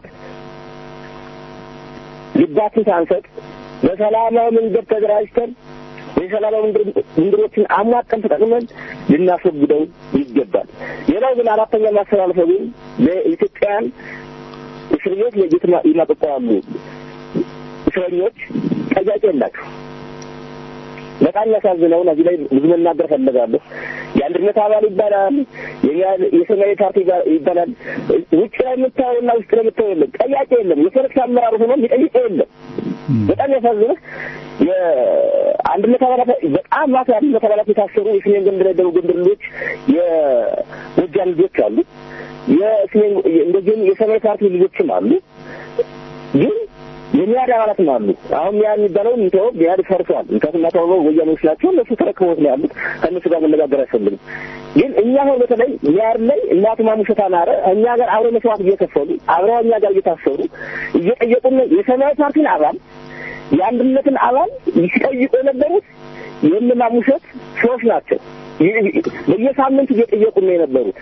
ልባችን ሳንሰጥ በሰላማዊ መንገድ ተደራጅተን የሰላማዊ መንገድ- መንገዶችን አሟጠን ተጠቅመን ልናስወግደው ይገባል። ሌላው ግን አራተኛ ማስተላለፈው ግን ለኢትዮጵያውያን እስር ቤት ለጌት ይማቀቁ ያሉ እስረኞች ጠያቂ የላቸው። በጣም የሚያሳዝነው እዚህ ላይ ብዙ መናገር ፈለጋለሁ። የአንድነት አባል ይባላል፣ የኛ- የሰማያዊ ፓርቲ ጋ- ይባላል። ውጭ ላይ የምታየውና ውስጥ ላይ የምታየው የለም። ጠያቂ የለም። የፖለቲካ አመራር ሆኖ የሚጠይቀው የለም። በጣም ያሳዝንህ የአንድነት አባላት በጣም ማት የአንድነት አባላት የታሰሩ የሰሜን ጎንደር የደቡብ ጎንደር ልጆች የጎጃም ልጆች አሉ። የሰሜን እንደዚህም የሰማያዊ ፓርቲ ልጆችም አሉ ግን የሚያድ አባላትም አሉ። አሁን ሚያድ የሚባለው እንተው ሚያድ ፈርሷል። ምክንያቱም እናተወው ወያኔዎች ናቸው። እነሱ ተረክቦት ነው ያሉት። ከእነሱ ጋር መነጋገር አይፈልግም። ግን እኛ አሁን በተለይ ሚያድ ላይ እናቱ ማሙሸት አማረ እኛ ጋር አብረው መስዋዕት እየከፈሉ አብረው እኛ ጋር እየታሰሩ እየጠየቁን የሰማያዊ ፓርቲን አባል የአንድነትን አባል ሲጠይቁ የነበሩት የእነ ማሙሸት ሰዎች ናቸው። በየሳምንቱ እየጠየቁ ነው የነበሩት።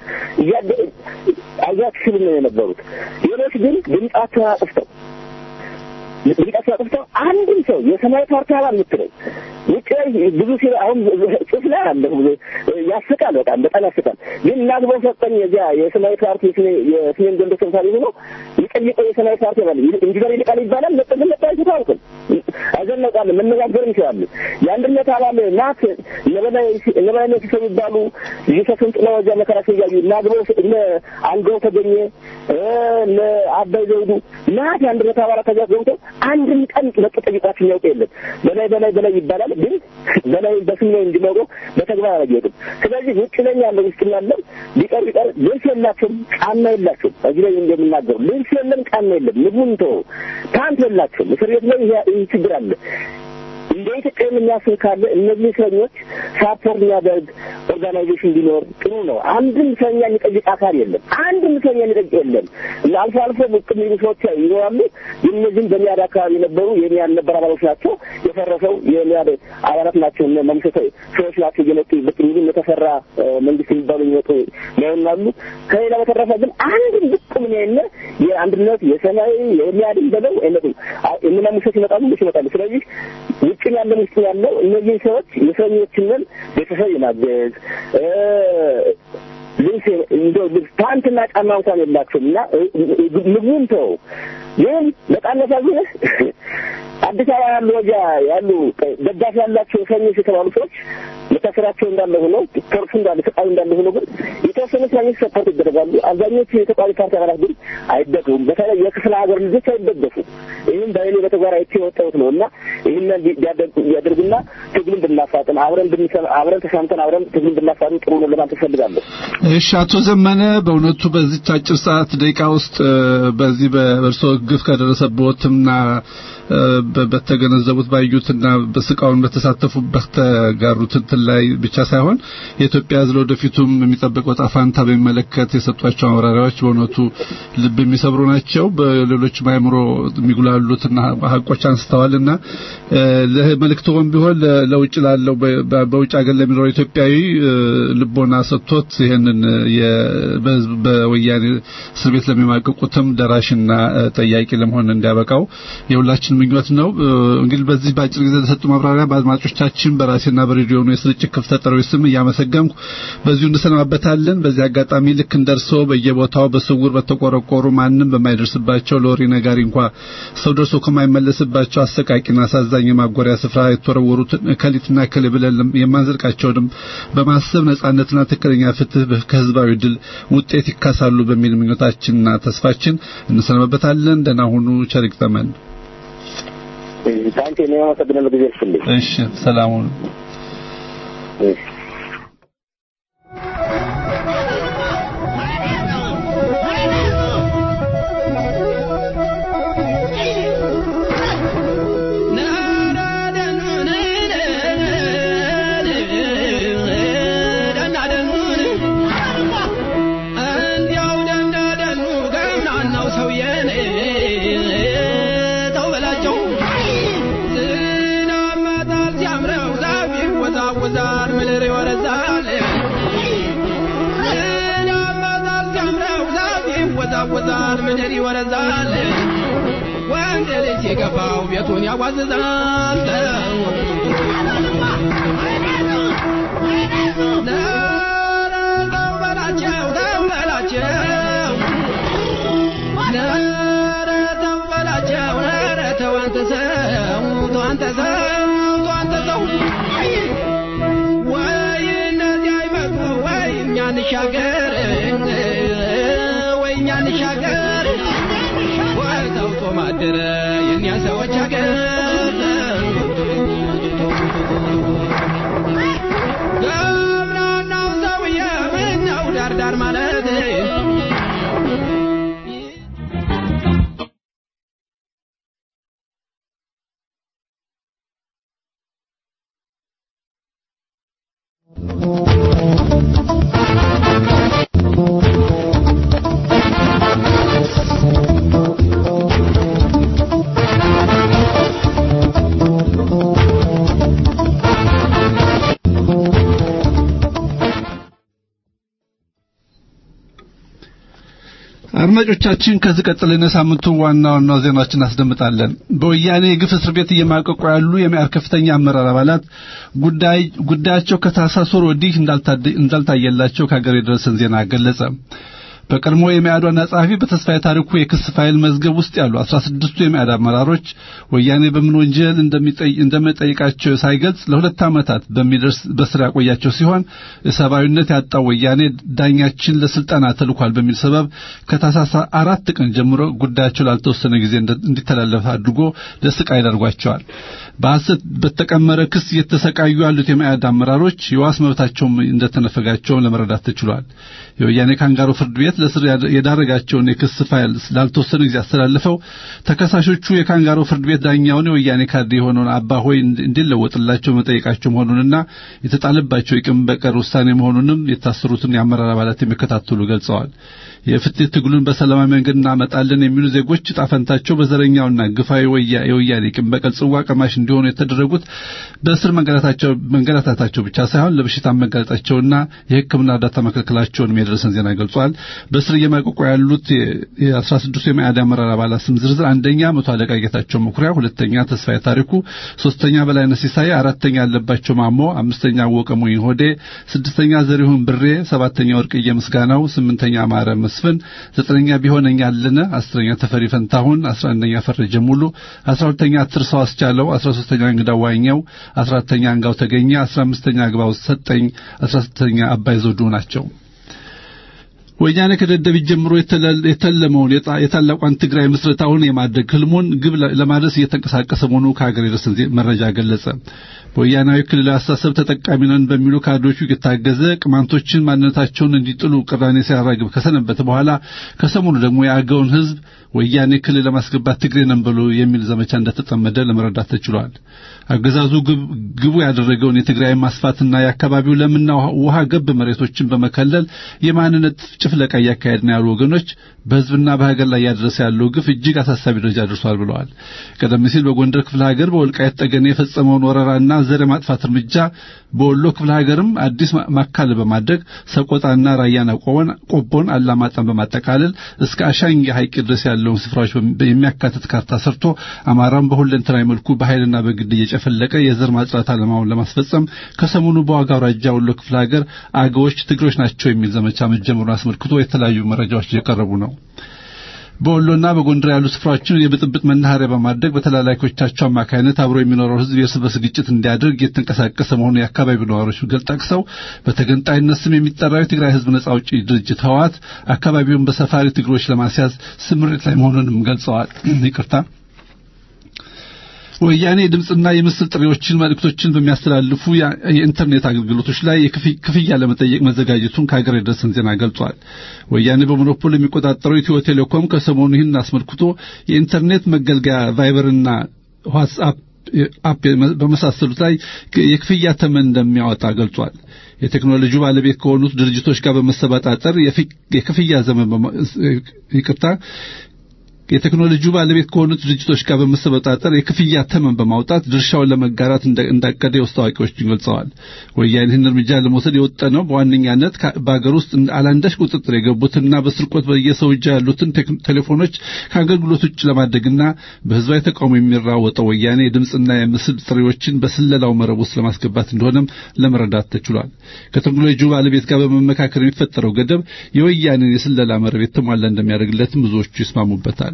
አያክሽሉ ነው የነበሩት። ሌሎች ግን ድምጻቸውን አጥፍተው ድምጻቸውን አጥፍተው አንድም ሰው የሰማያዊ ፓርቲ አባል የምትለው ውጭ ላይ ብዙ ሲ አሁን ጽሑፍ ላይ አለ ያስቃል። በጣም በጣም ያስቃል። ግን እናግበው ሰጠኝ የዚያ የሰማያዊ ፓርቲ የስሜን ጎንደር ተምሳሌ ሆኖ የሚጠይቀው የሰማያዊ ፓርቲ አባል ኢንጂነር ይልቃል ይባላል። መጠን መታየት አልኩም አዘነቃለን መነጋገር እንችላለን። የአንድነት አባል ናት እነበላይ ሲሰሩ ይባሉ ልጅሰስን ጥላ ወጃ መከራቸው እያዩ እናግበው እነ አንገው ተገኘ እነ አባይ ዘውዱ ናት የአንድነት አባላት ተጋ ገብተው አንድም ቀን መጡ ጠይቋቸው የሚያውቅ የለም። በላይ በላይ በላይ ይባላል። ግን በላይ በስም ነው እንዲኖሩ በተግባር አላየሁትም። ስለዚህ ውጭ ላይ ያለው ውስጥ ያለው ቢቀር ቢቀር ልብስ የላቸውም፣ ጫማ የላቸውም። እዚህ ላይ እንደምናገሩ ልብስ የለም፣ ጫማ የለም። ምግቡን ተወው፣ ፓንት የላቸውም። እስር ቤት ላይ ይህ ችግር አለ። እንደ ኢትዮጵያ የሚያስብ ካለ እነዚህ እስረኞች ሳፖርት የሚያደርግ ኦርጋናይዜሽን ቢኖር ጥሩ ነው። አንድም እስረኛ የሚጠይቅ አካል የለም። አንድም እስረኛ የሚጠይቅ የለም። አልፎ አልፎ ብቅ የሚሉ ሰዎች ይኖራሉ። እነዚህም በሚያድ አካባቢ የነበሩ የሚያድ ነበር አባሎች ናቸው። የፈረሰው የሚያድ አባላት ናቸው። እነ መምሰተ ሰዎች ናቸው እየመጡ ብቅ የሚሉ የተፈራ መንግስት የሚባሉ የሚመጡ ሊሆናሉ። ከሌላ በተረፈ ግን አንድም ብቅ ምን የለ የአንድነት የሰማያዊ የሚያድን በለው አይመጡም። እነ መምሰት ይመጣሉ፣ ይመጣሉ። ስለዚህ ውጭ ያለው ውስጥ ያለው እነዚህ ሰዎች የሰኞችንን ቤተሰብ የማገዝ ልብስ እንደው ልብስ ፓንትና ጫማ እንኳን የላቸውም እና ምግቡን ተው። ግን በጣም ያሳዝንህ አዲስ አበባ ያሉ ወጃ ያሉ ደጋፊ ያላቸው እስረኞች የተባሉ ሰዎች መታሰራቸው እንዳለ ሆነው ቶርቹ እንዳለ ስቃዩ እንዳለ ሆኖ ግን የተወሰኑ እስረኞች ሰፖርት ይደረጋሉ። አብዛኞቹ የተቃዋሚ ፓርቲ አባላት ግን አይደገፉም። በተለይ የክፍለ ሀገር ልጆች አይደገፉም። ይህም በእኔ በተግባር አይቼ የወጣሁት ነው እና ይህንን ቢያደርጉና ትግሉን ብናፋጥን አብረን ብንሰማ አብረን ተሻምተን አብረን ትግሉን ብናፋጥን ጥሩ ነው ለማለት እፈልጋለሁ። እሺ፣ አቶ ዘመነ በእውነቱ በዚች አጭር ሰዓት ደቂቃ ውስጥ በዚህ በእርስዎ ግፍ ከደረሰቦትና በተገነዘቡት ባዩትና በስቃውን በተሳተፉበት ተጋሩት እንትን ላይ ብቻ ሳይሆን የኢትዮጵያ ሕዝብ ወደፊቱም የሚጠበቀው ዕጣ ፈንታ በሚመለከት የሰጧቸው ማብራሪያዎች በእውነቱ ልብ የሚሰብሩ ናቸው። በሌሎች አእምሮ የሚጉላሉትና ሀቆች አንስተዋልና ለመልእክቶም ቢሆን ለውጭ ላለው በውጭ ሀገር ለሚኖረው ኢትዮጵያዊ ልቦና ሰጥቶት ይህንን በወያኔ እስር ቤት ለሚማቀቁትም ደራሽና ጠያቂ ለመሆን እንዲያበቃው የሁላችን ምኞት ነው። እንግዲህ በዚህ በአጭር ጊዜ ለተሰጡ ማብራሪያ በአድማጮቻችን በራሴና በሬዲዮኑ የስርጭት ክፍተት ጠሪዎች ስም እያመሰገንኩ በዚሁ እንሰናበታለን። በዚህ አጋጣሚ ልክ እንደርሶ በየቦታው በስውር በተቆረቆሩ ማንም በማይደርስባቸው ለወሬ ነጋሪ እንኳ ሰው ደርሶ ከማይመለስባቸው አሰቃቂና አሳዛኝ የማጎሪያ ስፍራ የተወረወሩትን እከሊትና እከሌ ብለን የማንዘልቃቸውንም በማሰብ ነጻነትና ትክክለኛ ፍትህ ከህዝባዊ ድል ውጤት ይካሳሉ በሚል ምኞታችንና ተስፋችን እንሰናበታለን። ደህና ሁኑ። ቸር ይግጠመን። ታንቴ ነው አመሰግናለሁ። ጊዜ ይስጥልኝ። እሺ፣ ሰላሙን እንዲያው ደንዳደን ይወርዳል ምድር ይወረዛል ወንድ ልጅ የገባው ቤቱን ያዋዝዛል ኧረ ተው በላቸው ተው በላቸው ኧረ ተው በላቸው ኧረ ተው አንተ ሰው ተው አንተ ሰው ተው አንተ ሰው ወይ እነዚህ አይመጡ ወይ እኛ እንሻገር ወይ እኛ እንሻገር ወይ ተውጦ ማደረ የእኛ ሰዎች ሀገር ገብረናው ሰውዬ ምነው ዳርዳር ማለት አድማጮቻችን ከዚህ ቀጥለን የሳምንቱ ዋና ዋና ዜናዎችን እናስደምጣለን። በወያኔ የግፍ እስር ቤት እየማቀቁ ያሉ የመኢአድ ከፍተኛ አመራር አባላት ጉዳይ ጉዳያቸው ከታህሳስ ወር ወዲህ እንዳልታደ- እንዳልታየላቸው ከሀገር የደረሰን ዜና ገለጸ። በቀድሞ የመኢአድ ዋና ጸሐፊ በተስፋዬ ታሪኩ የክስ ፋይል መዝገብ ውስጥ ያሉ አስራ ስድስቱ የመኢአድ አመራሮች ወያኔ በምን ወንጀል እንደሚጠይ- እንደሚጠይቃቸው ሳይገልጽ ለሁለት ዓመታት በሚደርስ በስራ ያቆያቸው ሲሆን የሰብአዊነት ያጣው ወያኔ ዳኛችን ለስልጠና ተልኳል በሚል ሰበብ ከታህሳስ አራት ቀን ጀምሮ ጉዳያቸው ላልተወሰነ ጊዜ እንደ- እንዲተላለፍ አድርጎ ለስቃይ ዳርጓቸዋል። በሐሰት በተቀመረ ክስ እየተሰቃዩ ያሉት የመኢአድ አመራሮች የዋስ መብታቸውም እንደተነፈጋቸውን ለመረዳት ተችሏል። የወያኔ ካንጋሮ ፍርድ ቤት ለስር ያደ- የዳረጋቸውን የክስ ፋይል ላልተወሰነ ጊዜ አስተላልፈው ተከሳሾቹ የካንጋሮ ፍርድ ቤት ዳኛውን የወያኔ ካድሬ የሆነውን አባ ሆይ እንዲ- እንዲለወጥላቸው መጠየቃቸው መሆኑንና የተጣለባቸው የቅም በቀር ውሳኔ መሆኑንም የታሰሩትን የአመራር አባላት የሚከታተሉ ገልጸዋል። የፍትህ ትግሉን በሰላማዊ መንገድ እናመጣለን የሚሉ ዜጎች ዕጣ ፈንታቸው በዘረኛውና ግፋዊ ወያ የወያኔ ቂም በቀል ጽዋ ቀማሽ እንዲሆኑ የተደረጉት በእስር መንገላታቸው መንገላታታቸው ብቻ ሳይሆን ለበሽታ መጋለጣቸውና የሕክምና እርዳታ መከልከላቸውን የደረሰን ዜና ገልጿል። በእስር እየማቀቁ ያሉት የአስራ ስድስቱ የመኢአድ አመራር አባላት ስም ዝርዝር አንደኛ መቶ አለቃ ጌታቸው መኩሪያ፣ ሁለተኛ ተስፋዬ ታሪኩ፣ ሶስተኛ በላይነህ ሲሳይ፣ አራተኛ አለባቸው ማሞ፣ አምስተኛ አወቀ ሙይን ሆዴ፣ ስድስተኛ ዘሪሁን ብሬ፣ ሰባተኛ ወርቅዬ ምስጋናው፣ ስምንተኛ አማረ መስፍን፣ ዘጠነኛ ቢሆነኛ አለነ፣ አስረኛ ተፈሪ ፈንታሁን፣ አስራ አንደኛ ፈረጀ ሙሉ፣ አስራ ሁለተኛ ትርሰው አስቻለው፣ አስራ ሶስተኛ እንግዳ ዋኘው፣ አስራ አራተኛ አንጋው ተገኘ፣ አስራ አምስተኛ አግባው ሰጠኝ፣ አስራ ስድስተኛ አባይ ዘውዱ ናቸው። ወያኔ ከደደቢት ጀምሮ የተለ- የተለመውን የጣ- የታላቋን ትግራይ ምስረታውን የማድረግ ህልሙን ግብ ለ- ለማድረስ እየተንቀሳቀሰ መሆኑ ከሀገር የደረሰን ዜ- መረጃ ገለጸ። በወያናዊ ክልላዊ አስተሳሰብ ተጠቃሚ ነን በሚሉ ካድሬዎቹ የታገዘ ቅማንቶችን ማንነታቸውን እንዲጥሉ ቅራኔ ሲያራግብ ከሰነበተ በኋላ ከሰሞኑ ደግሞ የአገውን ህዝብ ወያኔ ክልል ለማስገባት ትግሬ ነን ብሎ የሚል ዘመቻ እንደተጠመደ ለመረዳት ተችሏል። አገዛዙ ግብ- ግቡ ያደረገውን የትግራይ ማስፋትና የአካባቢው ለምና ውሃ ገብ መሬቶችን በመከለል የማንነት ጭፍለቃ እያካሄድ ነው ያሉ ወገኖች በህዝብና በሀገር ላይ ያደረሰ ያለው ግፍ እጅግ አሳሳቢ ደረጃ ደርሷል ብለዋል። ቀደም ሲል በጎንደር ክፍለ ሀገር በወልቃይት ጠገኔ የፈጸመውን ወረራና ዘር የማጥፋት እርምጃ በወሎ ክፍለ ሀገርም አዲስ ማ- ማካል በማድረግ ሰቆጣና ራያን ቆቦን ቆቦን አላማጣን በማጠቃለል እስከ አሻኝ ሐይቅ ድረስ ያለውን ስፍራዎች በሚ- የሚያካትት ካርታ ሰርቶ አማራን በሁለንተናዊ መልኩ በኃይልና በግድ እየጨፈለቀ የዘር ማጽዳት ዓላማውን ለማስፈጸም ከሰሞኑ በዋጋ አውራጃ ወሎ ክፍለ ሀገር አገዎች ትግሮች ናቸው የሚል ዘመቻ መጀመሩን አስመልክቶ የተለያዩ መረጃዎች እየቀረቡ ነው። በወሎና በጎንደር ያሉ ስፍራዎችን የብጥብጥ መናኸሪያ በማድረግ በተላላኪዎቻቸው አማካይነት አብሮ የሚኖረው ሕዝብ የእርስ በርስ ግጭት እንዲያደርግ የተንቀሳቀሰ መሆኑ የአካባቢው ነዋሪዎች ገል ጠቅሰው በተገንጣይነት ስም የሚጠራው የትግራይ ሕዝብ ነጻ አውጪ ድርጅት ህወሓት አካባቢውን በሰፋሪ ትግሮች ለማስያዝ ስምሪት ላይ መሆኑንም ገልጸዋል። ይቅርታ ወያኔ የድምፅና የምስል ጥሪዎችን መልእክቶችን በሚያስተላልፉ ያ- የኢንተርኔት አገልግሎቶች ላይ የክፍ- ክፍያ ለመጠየቅ መዘጋጀቱን ከሀገር የደረሰን ዜና ገልጿል። ወያኔ በሞኖፖል የሚቆጣጠረው ኢትዮ ቴሌኮም ከሰሞኑ ይህን አስመልክቶ የኢንተርኔት መገልገያ ቫይበርና ዋትስአፕ አፕ በመሳሰሉት ላይ የክፍያ ተመን እንደሚያወጣ ገልጿል። የቴክኖሎጂው ባለቤት ከሆኑት ድርጅቶች ጋር በመሰባጣጠር የፊ- የክፍያ ዘመን በማ- ይቅርታ የቴክኖሎጂው ባለቤት ከሆኑት ድርጅቶች ጋር በመሰበጣጠር የክፍያ ተመን በማውጣት ድርሻውን ለመጋራት እንዳቀደ የውስጥ አዋቂዎች ገልጸዋል። ወያኔ ይህን እርምጃ ለመውሰድ የወጠነው በዋነኛነት በአገር ውስጥ አላንዳች ቁጥጥር የገቡትና በስርቆት በየሰው እጅ ያሉትን ቴሌፎኖች ከአገልግሎት ውጭ ለማድረግና በህዝባዊ ተቃውሞ የሚራወጠው ወያኔ የድምፅና የምስል ጥሪዎችን በስለላው መረብ ውስጥ ለማስገባት እንደሆነም ለመረዳት ተችሏል። ከቴክኖሎጂው ባለቤት ጋር በመመካከር የሚፈጠረው ገደብ የወያኔን የስለላ መረብ የተሟላ እንደሚያደርግለትም ብዙዎቹ ይስማሙበታል።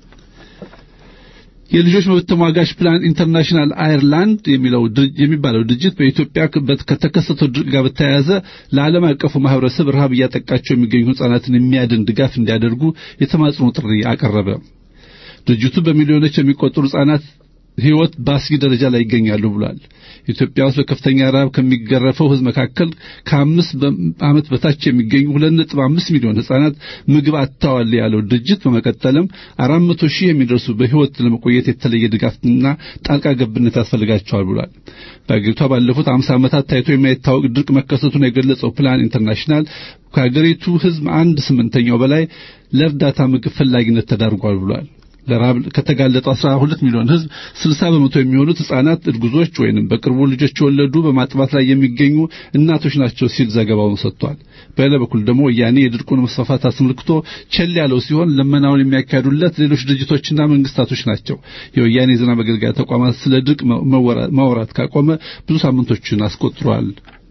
የልጆች መብት ተሟጋች ፕላን ኢንተርናሽናል አየርላንድ የሚለው የሚባለው ድርጅት በኢትዮጵያ ከተከሰተው ድርቅ ጋር በተያያዘ ለዓለም አቀፉ ማህበረሰብ ረሃብ እያጠቃቸው የሚገኙ ህጻናትን የሚያድን ድጋፍ እንዲያደርጉ የተማጽኖ ጥሪ አቀረበ። ድርጅቱ በሚሊዮኖች የሚቆጠሩ ህጻናት ህይወት በአስጊ ደረጃ ላይ ይገኛሉ ብሏል። ኢትዮጵያ ውስጥ በከፍተኛ ረሃብ ከሚገረፈው ህዝብ መካከል ከአምስት ዓመት በታች የሚገኙ ሁለት ነጥብ አምስት ሚሊዮን ህጻናት ምግብ አጥተዋል ያለው ድርጅት በመቀጠልም አራት መቶ ሺህ የሚደርሱ በህይወት ለመቆየት የተለየ ድጋፍና ጣልቃ ገብነት ያስፈልጋቸዋል ብሏል። በአገሪቷ ባለፉት አምሳ ዓመታት ታይቶ የማይታወቅ ድርቅ መከሰቱን የገለጸው ፕላን ኢንተርናሽናል ከሀገሪቱ ህዝብ አንድ ስምንተኛው በላይ ለእርዳታ ምግብ ፈላጊነት ተዳርጓል ብሏል። ለራብ ከተጋለጠው 12 ሚሊዮን ህዝብ 60 በመቶ የሚሆኑት ህጻናት፣ እርጉዞች ወይንም በቅርቡ ልጆች የወለዱ በማጥባት ላይ የሚገኙ እናቶች ናቸው ሲል ዘገባውን ሰጥቷል። በሌላ በኩል ደግሞ ወያኔ የድርቁን መስፋፋት አስመልክቶ ቸል ያለው ሲሆን ልመናውን የሚያካሂዱለት ሌሎች ድርጅቶችና መንግስታቶች ናቸው። የወያኔ የዜና መገልገያ ተቋማት ስለ ድርቅ ማውራት ካቆመ ብዙ ሳምንቶችን አስቆጥሯል።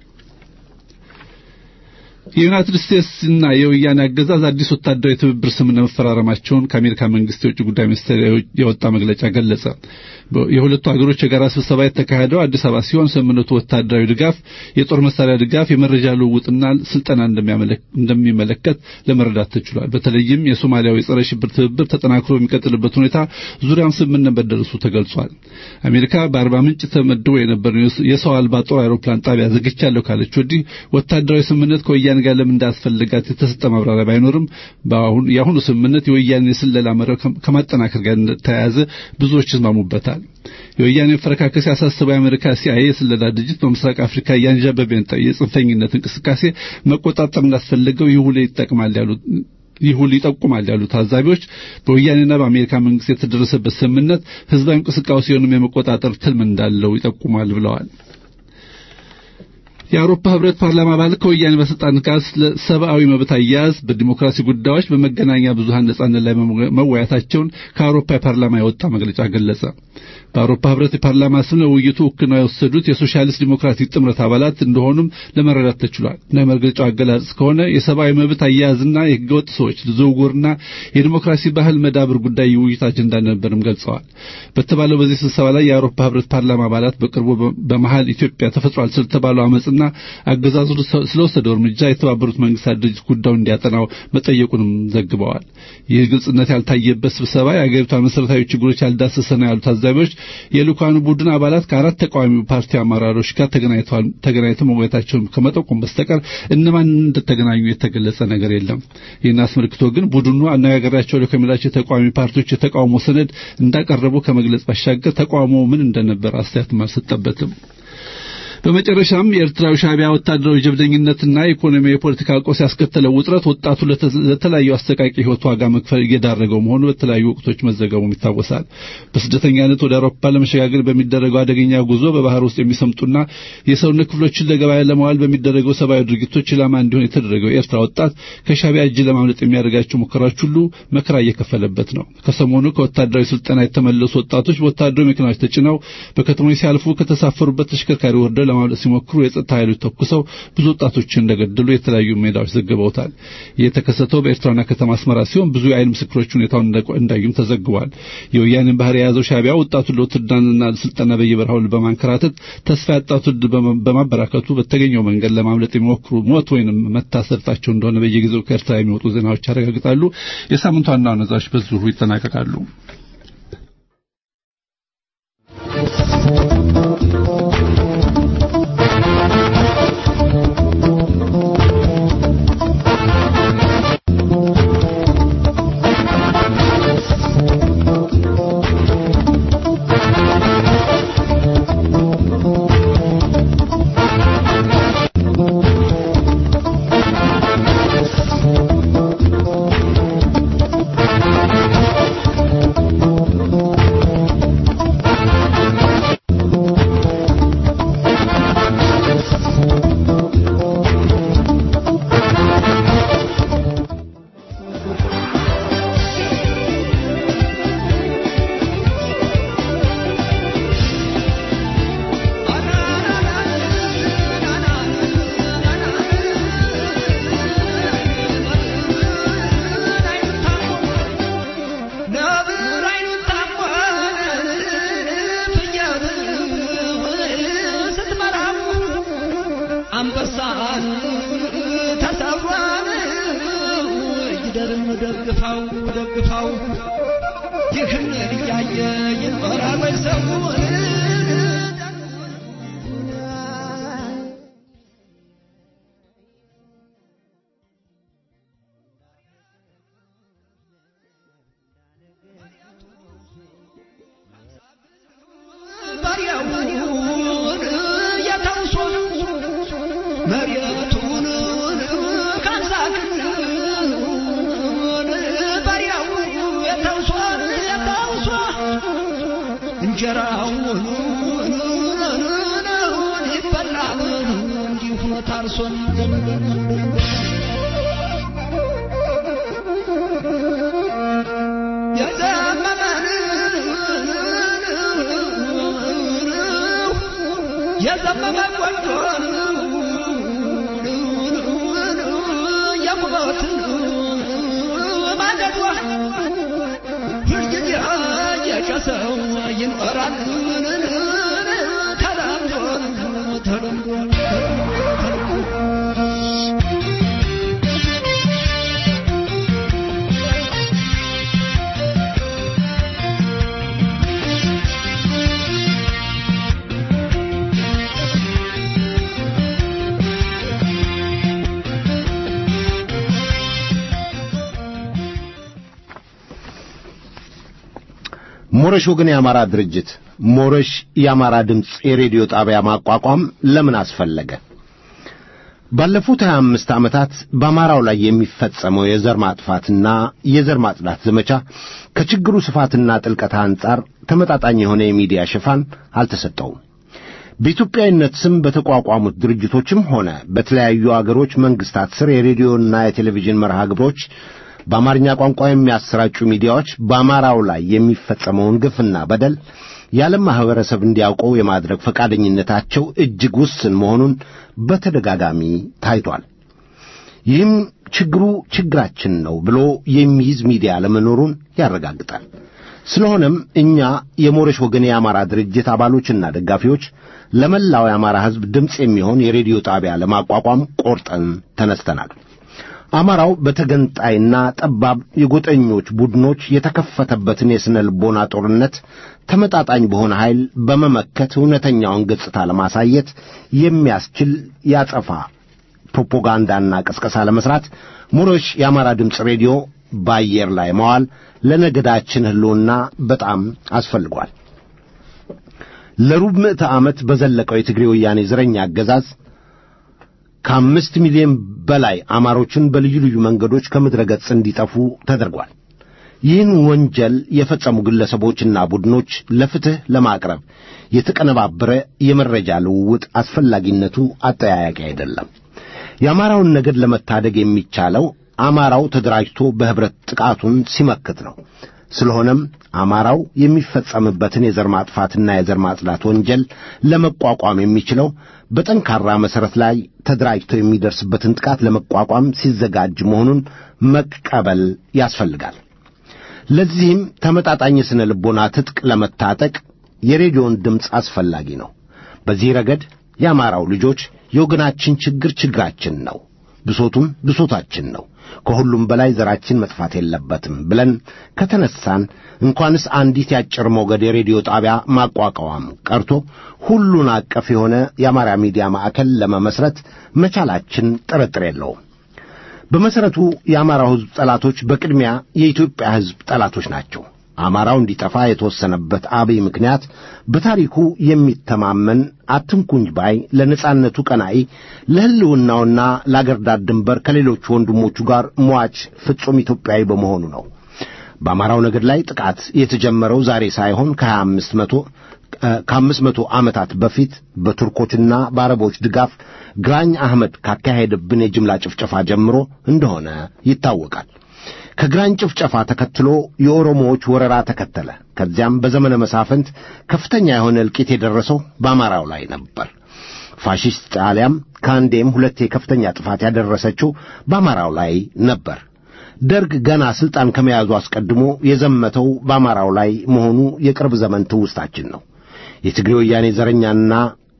የዩናይትድ ስቴትስና የወያኔ አገዛዝ አዲስ ወታደራዊ ትብብር ስምምነት መፈራረማቸውን ከአሜሪካ መንግስት የውጭ ጉዳይ ሚኒስቴር የወጣ መግለጫ ገለጸ። የሁለቱ ሀገሮች የጋራ ስብሰባ የተካሄደው አዲስ አበባ ሲሆን ስምምነቱ ወታደራዊ ድጋፍ፣ የጦር መሳሪያ ድጋፍ፣ የመረጃ ልውውጥና ስልጠና እንደሚመለከት ለመረዳት ተችሏል። በተለይም የሶማሊያው የጸረ ሽብር ትብብር ተጠናክሮ የሚቀጥልበት ሁኔታ ዙሪያም ስምምነት መደረሱ ተገልጿል። አሜሪካ በአርባ ምንጭ ተመድቦ የነበረው የሰው አልባ ጦር አውሮፕላን ጣቢያ ዘግቻለሁ ካለች ወዲህ ወታደራዊ ስምምነት ከወያኔ ጋር ለምን እንዳስፈልጋት የተሰጠ ማብራሪያ ባይኖርም የአሁኑ ስምምነት የወያኔ የስለላ መረብ ከማጠናከር ጋር እንደተያያዘ ብዙዎች ይስማሙበታል። የወያኔ መፈረካከስ ያሳሰበው የአሜሪካ ሲአይኤ የስለላ ድርጅት በምስራቅ አፍሪካ እያንዣበበ የጽንፈኝነት እንቅስቃሴ መቆጣጠር እንዳስፈለገው ይህ ሁሉ ይጠቅማል ያሉት ይህ ሁሉ ይጠቁማል ያሉ ታዛቢዎች በወያኔና በአሜሪካ መንግስት የተደረሰበት ስምምነት ህዝባዊ እንቅስቃሴውንም የመቆጣጠር ትልም እንዳለው ይጠቁማል ብለዋል። የአውሮፓ ህብረት ፓርላማ አባል ከወያኔ ባለስልጣን ጋር ስለ ሰብአዊ መብት አያያዝ፣ በዲሞክራሲ ጉዳዮች፣ በመገናኛ ብዙሃን ነጻነት ላይ መወያታቸውን ከአውሮፓ የፓርላማ የወጣ መግለጫ ገለጸ። በአውሮፓ ህብረት የፓርላማ ስም ለውይይቱ ውክልና የወሰዱት የሶሻሊስት ዲሞክራቲክ ጥምረት አባላት እንደሆኑም ለመረዳት ተችሏል። እንደ መግለጫው አገላለጽ ከሆነ የሰብአዊ መብት አያያዝና የህገወጥ ሰዎች ዝውውርና የዲሞክራሲ ባህል መዳብር ጉዳይ የውይይት አጀንዳ እንደነበርም ገልጸዋል። በተባለው በዚህ ስብሰባ ላይ የአውሮፓ ህብረት ፓርላማ አባላት በቅርቡ በመሀል ኢትዮጵያ ተፈጥሯል ስለተባለው አመፅና አገዛዙ ስለወሰደው እርምጃ የተባበሩት መንግስታት ድርጅት ጉዳዩ እንዲያጠናው መጠየቁንም ዘግበዋል። ይህ ግልጽነት ያልታየበት ስብሰባ የአገሪቷን መሰረታዊ ችግሮች ያልዳሰሰ ነው ያሉት ታዛቢዎች የልኡካኑ ቡድን አባላት ከአራት ተቃዋሚ ፓርቲ አመራሮች ጋር ተገናኝተው መወያየታቸውን ከመጠቆም በስተቀር እነማን እንደተገናኙ የተገለጸ ነገር የለም። ይህን አስመልክቶ ግን ቡድኑ አነጋገራቸው ከሚላቸው የተቃዋሚ ፓርቲዎች የተቃውሞ ሰነድ እንዳቀረቡ ከመግለጽ ባሻገር ተቃውሞ ምን እንደነበር አስተያየትም አልሰጠበትም። በመጨረሻም የኤርትራዊ ሻዕቢያ ወታደራዊ ጀብደኝነትና ኢኮኖሚ የፖለቲካ ቀውስ ያስከተለው ውጥረት ወጣቱ ለተለያዩ አሰቃቂ ህይወት ዋጋ መክፈል እየዳረገው መሆኑ በተለያዩ ወቅቶች መዘገቡም ይታወሳል። በስደተኛነት ወደ አውሮፓ ለመሸጋገር በሚደረገው አደገኛ ጉዞ በባህር ውስጥ የሚሰምጡና የሰውነት ክፍሎችን ለገበያ ለማዋል በሚደረገው ሰብአዊ ድርጊቶች ኢላማ እንዲሆን የተደረገው የኤርትራ ወጣት ከሻዕቢያ እጅ ለማምለጥ የሚያደርጋቸው ሙከራዎች ሁሉ መከራ እየከፈለበት ነው። ከሰሞኑ ከወታደራዊ ስልጠና የተመለሱ ወጣቶች በወታደራዊ መኪናዎች ተጭነው በከተሞች ሲያልፉ ከተሳፈሩበት ተሽከርካሪ ወርደው ለማምለጥ ሲሞክሩ የጸጥታ ኃይሎች ተኩሰው ብዙ ወጣቶችን እንደገደሉ የተለያዩ ሜዳዎች ዘግበውታል። ይህ የተከሰተው በኤርትራና ከተማ አስመራ ሲሆን ብዙ የዓይን ምስክሮች ሁኔታውን እንዳዩም ተዘግቧል። የወያኔን ባህር የያዘው ሻዕቢያ ወጣቱን ለውትድርናና ስልጠና በየበረሃው በማንከራተት ተስፋ ያጣ ትውልድ በማበራከቱ በተገኘው መንገድ ለማምለጥ የሚሞክሩ ሞት ወይንም መታሰርታቸው እንደሆነ በየጊዜው ከኤርትራ የሚወጡ ዜናዎች ያረጋግጣሉ። የሳምንቱ ዋና ዋና ዜናዎች በዚሁ ይጠናቀቃሉ። ደግፋው ደግፋው ይህን እያየ ይኖራል ወይ ሰው ባሪያውን የተውሶ መሬቱን ካንሳክን ባሪያው የተውሶ የተውሶ እንጀራውን ይበላል እንዲሁ ታርሶን የዘመመን የዘመመ ቆንጆን የቁመትን ማንደዷ ሁልጊዜ የጨሰው ይኖራል ተለምዶ ተለምዶ ሞረሽ ወገን የአማራ ድርጅት ሞረሽ የአማራ ድምፅ የሬዲዮ ጣቢያ ማቋቋም ለምን አስፈለገ? ባለፉት 25 ዓመታት በአማራው ላይ የሚፈጸመው የዘር ማጥፋትና የዘር ማጽዳት ዘመቻ ከችግሩ ስፋትና ጥልቀት አንጻር ተመጣጣኝ የሆነ የሚዲያ ሽፋን አልተሰጠውም። በኢትዮጵያዊነት ስም በተቋቋሙት ድርጅቶችም ሆነ በተለያዩ አገሮች መንግስታት ስር የሬዲዮና የቴሌቪዥን መርሃ ግብሮች በአማርኛ ቋንቋ የሚያሰራጩ ሚዲያዎች በአማራው ላይ የሚፈጸመውን ግፍና በደል የዓለም ማኅበረሰብ እንዲያውቀው የማድረግ ፈቃደኝነታቸው እጅግ ውስን መሆኑን በተደጋጋሚ ታይቷል። ይህም ችግሩ ችግራችን ነው ብሎ የሚይዝ ሚዲያ ለመኖሩን ያረጋግጣል። ስለሆነም እኛ የሞረሽ ወገን የአማራ ድርጅት አባሎችና ደጋፊዎች ለመላው የአማራ ሕዝብ ድምፅ የሚሆን የሬዲዮ ጣቢያ ለማቋቋም ቆርጠን ተነስተናል። አማራው በተገንጣይና ጠባብ የጎጠኞች ቡድኖች የተከፈተበትን የሥነ ልቦና ጦርነት ተመጣጣኝ በሆነ ኃይል በመመከት እውነተኛውን ገጽታ ለማሳየት የሚያስችል ያጸፋ ፕሮፓጋንዳና ቅስቀሳ ለመስራት ሞረሽ የአማራ ድምፅ ሬዲዮ በአየር ላይ መዋል ለነገዳችን ሕልውና በጣም አስፈልጓል። ለሩብ ምዕተ ዓመት በዘለቀው የትግሬ ወያኔ ዘረኛ አገዛዝ ከአምስት ሚሊዮን በላይ አማሮችን በልዩ ልዩ መንገዶች ከምድረ ገጽ እንዲጠፉ ተደርጓል። ይህን ወንጀል የፈጸሙ ግለሰቦችና ቡድኖች ለፍትሕ ለማቅረብ የተቀነባበረ የመረጃ ልውውጥ አስፈላጊነቱ አጠያያቂ አይደለም። የአማራውን ነገድ ለመታደግ የሚቻለው አማራው ተደራጅቶ በኅብረት ጥቃቱን ሲመክት ነው። ስለሆነም አማራው የሚፈጸምበትን የዘር ማጥፋትና የዘር ማጽዳት ወንጀል ለመቋቋም የሚችለው በጠንካራ መሠረት ላይ ተደራጅቶ የሚደርስበትን ጥቃት ለመቋቋም ሲዘጋጅ መሆኑን መቀበል ያስፈልጋል። ለዚህም ተመጣጣኝ የሥነ ልቦና ትጥቅ ለመታጠቅ የሬዲዮን ድምፅ አስፈላጊ ነው። በዚህ ረገድ የአማራው ልጆች የወገናችን ችግር ችግራችን ነው፣ ብሶቱም ብሶታችን ነው፣ ከሁሉም በላይ ዘራችን መጥፋት የለበትም ብለን ከተነሳን እንኳንስ አንዲት የአጭር ሞገድ የሬዲዮ ጣቢያ ማቋቋም ቀርቶ ሁሉን አቀፍ የሆነ የአማራ ሚዲያ ማዕከል ለመመስረት መቻላችን ጥርጥር የለውም። በመሠረቱ የአማራው ሕዝብ ጠላቶች በቅድሚያ የኢትዮጵያ ሕዝብ ጠላቶች ናቸው። አማራው እንዲጠፋ የተወሰነበት አብይ ምክንያት በታሪኩ የሚተማመን አትንኩኝ ባይ ለነጻነቱ ቀናኢ ለሕልውናውና ለአገር ዳር ድንበር ከሌሎቹ ወንድሞቹ ጋር ሟች ፍጹም ኢትዮጵያዊ በመሆኑ ነው። በአማራው ነገድ ላይ ጥቃት የተጀመረው ዛሬ ሳይሆን ከሀያ አምስት መቶ ከአምስት መቶ ዓመታት በፊት በቱርኮችና በአረቦች ድጋፍ ግራኝ አህመድ ካካሄደብን የጅምላ ጭፍጨፋ ጀምሮ እንደሆነ ይታወቃል። ከግራኝ ጭፍጨፋ ተከትሎ የኦሮሞዎች ወረራ ተከተለ። ከዚያም በዘመነ መሳፍንት ከፍተኛ የሆነ እልቂት የደረሰው በአማራው ላይ ነበር። ፋሺስት ጣሊያም ከአንዴም ሁለቴ ከፍተኛ ጥፋት ያደረሰችው በአማራው ላይ ነበር። ደርግ ገና ሥልጣን ከመያዙ አስቀድሞ የዘመተው በአማራው ላይ መሆኑ የቅርብ ዘመን ትውስታችን ነው። የትግሬ ወያኔ ዘረኛና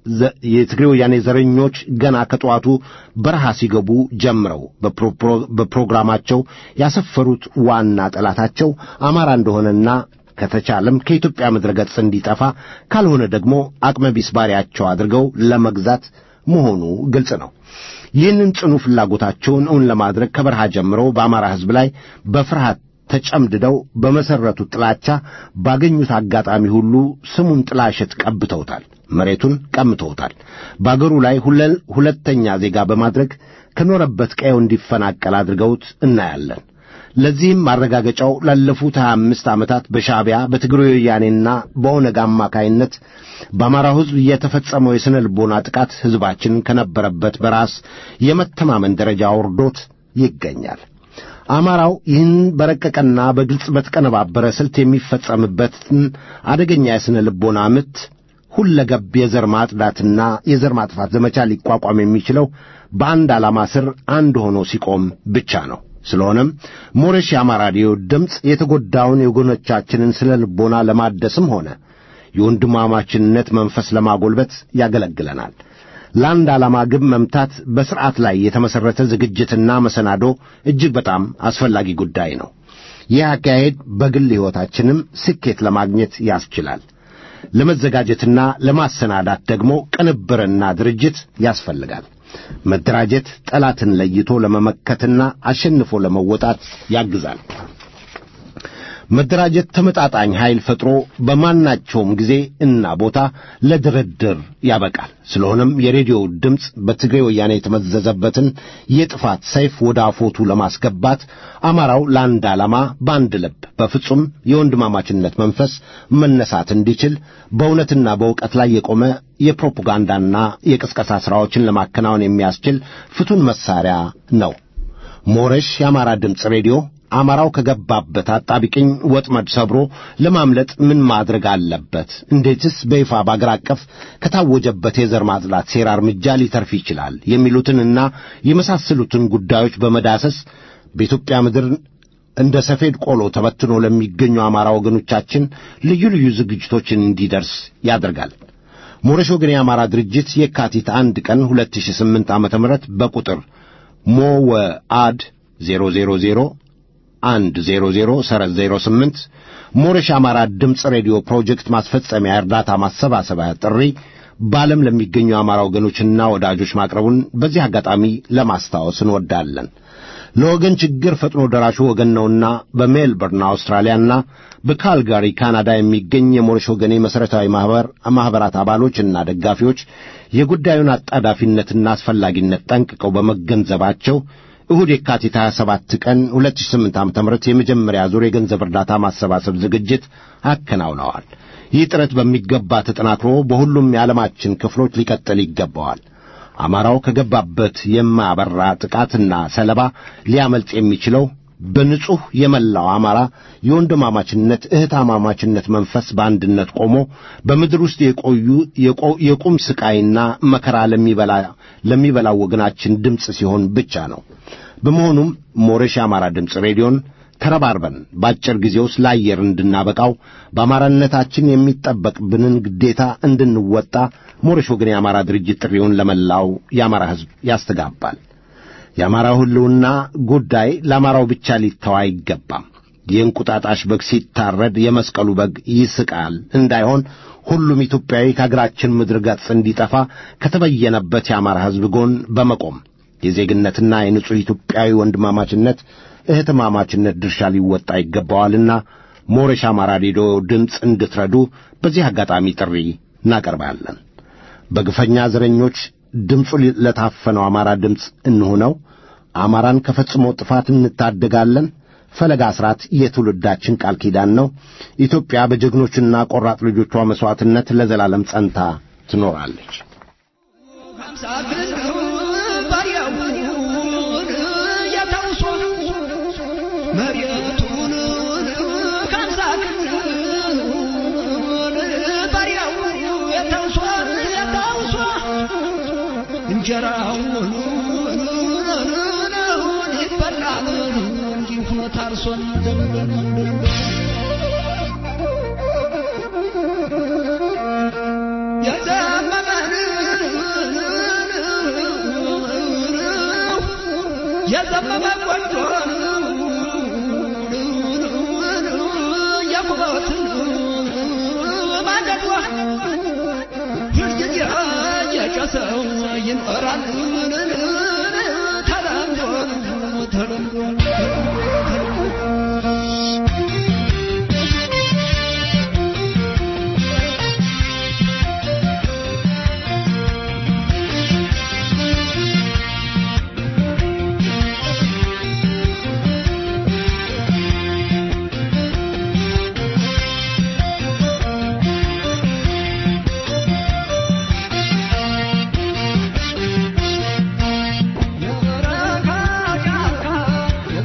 የትግሬ ወያኔ ዘረኞች ገና ከጠዋቱ በረሃ ሲገቡ ጀምረው በፕሮግራማቸው ያሰፈሩት ዋና ጠላታቸው አማራ እንደሆነና ከተቻለም ከኢትዮጵያ ምድረ ገጽ እንዲጠፋ ካልሆነ ደግሞ አቅመቢስ ባሪያቸው አድርገው ለመግዛት መሆኑ ግልጽ ነው። ይህንን ጽኑ ፍላጎታቸውን እውን ለማድረግ ከበረሃ ጀምረው በአማራ ሕዝብ ላይ በፍርሃት ተጨምድደው በመሠረቱት ጥላቻ ባገኙት አጋጣሚ ሁሉ ስሙን ጥላሸት ቀብተውታል፣ መሬቱን ቀምተውታል። በአገሩ ላይ ሁለተኛ ዜጋ በማድረግ ከኖረበት ቀየው እንዲፈናቀል አድርገውት እናያለን። ለዚህም ማረጋገጫው ላለፉት ሀያ አምስት ዓመታት በሻዕቢያ በትግራይ ወያኔና በኦነግ አማካይነት በአማራው ሕዝብ የተፈጸመው የሥነ ልቦና ጥቃት ሕዝባችን ከነበረበት በራስ የመተማመን ደረጃ አውርዶት ይገኛል። አማራው ይህን በረቀቀና በግልጽ በተቀነባበረ ስልት የሚፈጸምበትን አደገኛ የሥነ ልቦና ምት ሁለገብ የዘር ማጽዳትና የዘር ማጥፋት ዘመቻ ሊቋቋም የሚችለው በአንድ ዓላማ ስር አንድ ሆኖ ሲቆም ብቻ ነው። ስለሆነም ሞረሽ የአማራ ሬዲዮ ድምፅ የተጎዳውን የወገኖቻችንን ስነ ልቦና ለማደስም ሆነ የወንድማማችነት መንፈስ ለማጎልበት ያገለግለናል። ለአንድ ዓላማ ግብ መምታት በሥርዓት ላይ የተመሠረተ ዝግጅትና መሰናዶ እጅግ በጣም አስፈላጊ ጉዳይ ነው። ይህ አካሄድ በግል ሕይወታችንም ስኬት ለማግኘት ያስችላል። ለመዘጋጀትና ለማሰናዳት ደግሞ ቅንብርና ድርጅት ያስፈልጋል። መደራጀት ጠላትን ለይቶ ለመመከትና አሸንፎ ለመወጣት ያግዛል። መደራጀት ተመጣጣኝ ኃይል ፈጥሮ በማናቸውም ጊዜ እና ቦታ ለድርድር ያበቃል። ስለሆነም የሬዲዮ ድምፅ በትግሬ ወያኔ የተመዘዘበትን የጥፋት ሰይፍ ወደ አፎቱ ለማስገባት አማራው ለአንድ ዓላማ በአንድ ልብ በፍጹም የወንድማማችነት መንፈስ መነሳት እንዲችል በእውነትና በእውቀት ላይ የቆመ የፕሮፓጋንዳና የቅስቀሳ ሥራዎችን ለማከናወን የሚያስችል ፍቱን መሣሪያ ነው። ሞረሽ የአማራ ድምፅ ሬዲዮ አማራው ከገባበት አጣቢቅኝ ወጥመድ ሰብሮ ለማምለጥ ምን ማድረግ አለበት? እንዴትስ በይፋ በአገር አቀፍ ከታወጀበት የዘር ማጽዳት ሴራ እርምጃ ሊተርፍ ይችላል? የሚሉትንና የመሳሰሉትን ጉዳዮች በመዳሰስ በኢትዮጵያ ምድር እንደ ሰፌድ ቆሎ ተበትኖ ለሚገኙ አማራ ወገኖቻችን ልዩ ልዩ ዝግጅቶችን እንዲደርስ ያደርጋል። ሞረሽ ወገን የአማራ ድርጅት የካቲት አንድ ቀን 2008 ዓ.ም በቁጥር ሞወአድ 000 አንድ ዜሮ ዜሮ ሰረዝ ዜሮ ስምንት ሞረሽ አማራ ድምፅ ሬዲዮ ፕሮጀክት ማስፈጸሚያ እርዳታ ማሰባሰቢያ ጥሪ በዓለም ለሚገኙ የአማራ ወገኖችና ወዳጆች ማቅረቡን በዚህ አጋጣሚ ለማስታወስ እንወዳለን። ለወገን ችግር ፈጥኖ ደራሹ ወገን ነውና በሜልበርን አውስትራሊያና በካልጋሪ ካናዳ የሚገኝ የሞረሽ ወገኔ መሠረታዊ ማኅበር ማኅበራት አባሎችና ደጋፊዎች የጉዳዩን አጣዳፊነትና አስፈላጊነት ጠንቅቀው በመገንዘባቸው እሁድ የካቲት 27 ቀን 2008 ዓ.ም የመጀመሪያ ዙር የገንዘብ እርዳታ ማሰባሰብ ዝግጅት አከናውነዋል። ይህ ጥረት በሚገባ ተጠናክሮ በሁሉም የዓለማችን ክፍሎች ሊቀጥል ይገባዋል። አማራው ከገባበት የማያበራ ጥቃትና ሰለባ ሊያመልጥ የሚችለው በንጹሕ የመላው አማራ የወንድማማችነት እህታማማችነት መንፈስ በአንድነት ቆሞ በምድር ውስጥ የቆዩ የቁም ስቃይና መከራ ለሚበላው ወገናችን ድምፅ ሲሆን ብቻ ነው። በመሆኑም ሞረሽ የአማራ ድምፅ ሬዲዮን ተረባርበን በአጭር ጊዜ ውስጥ ለአየር እንድናበቃው በአማራነታችን የሚጠበቅብንን ግዴታ እንድንወጣ ሞረሽ ወገን የአማራ ድርጅት ጥሪውን ለመላው የአማራ ሕዝብ ያስተጋባል። የአማራው ሕልውና ጉዳይ ለአማራው ብቻ ሊተው አይገባም። የእንቁጣጣሽ በግ ሲታረድ የመስቀሉ በግ ይስቃል እንዳይሆን ሁሉም ኢትዮጵያዊ ከአገራችን ምድር ገጽ እንዲጠፋ ከተበየነበት የአማራ ሕዝብ ጎን በመቆም የዜግነትና የንጹሕ ኢትዮጵያዊ ወንድማማችነት እህትማማችነት ድርሻ ሊወጣ ይገባዋልና ሞረሽ አማራ ሬዲዮ ድምፅ እንድትረዱ በዚህ አጋጣሚ ጥሪ እናቀርባለን። በግፈኛ ዘረኞች ድምፁ ለታፈነው አማራ ድምፅ እንሁነው። አማራን ከፈጽሞ ጥፋት እንታደጋለን። ፈለጋ አስራት የትውልዳችን ቃል ኪዳን ነው። ኢትዮጵያ በጀግኖችና ቆራጥ ልጆቿ መሥዋዕትነት ለዘላለም ጸንታ ትኖራለች። መሬቱን ካምሳክ ባሪያው የተውሷ የተውሷ እንጀራውን ይበላል እንዲሁ ታርሶን የዘመመን የዘመመ ቆንጆን የኩበትን ማንደዷ ሁልጊዜ የጨሰው ይኖራል ተለምዶ ተለምዶ የበረካ ጫካ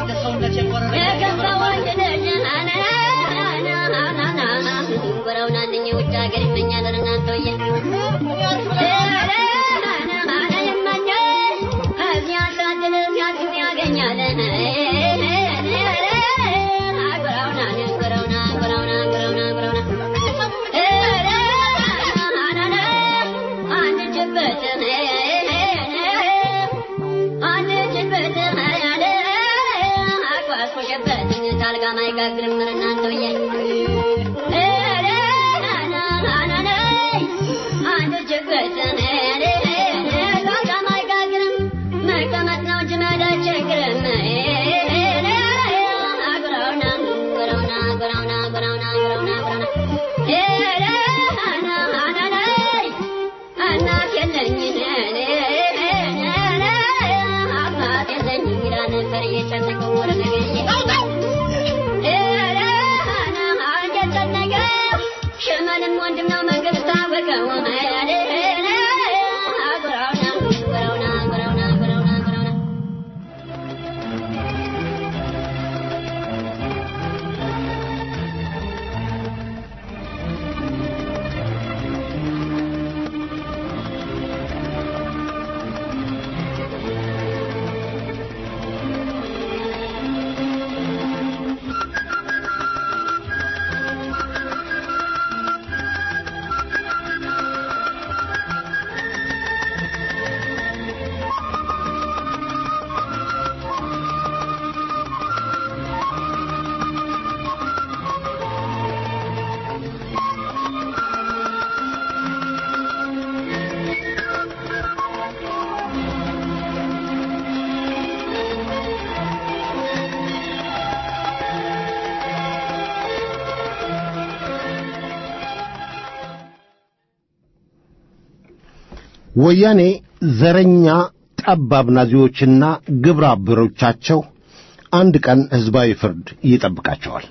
ወያኔ ዘረኛ ጠባብ ናዚዎችና ግብረ አበሮቻቸው አንድ ቀን ሕዝባዊ ፍርድ ይጠብቃቸዋል።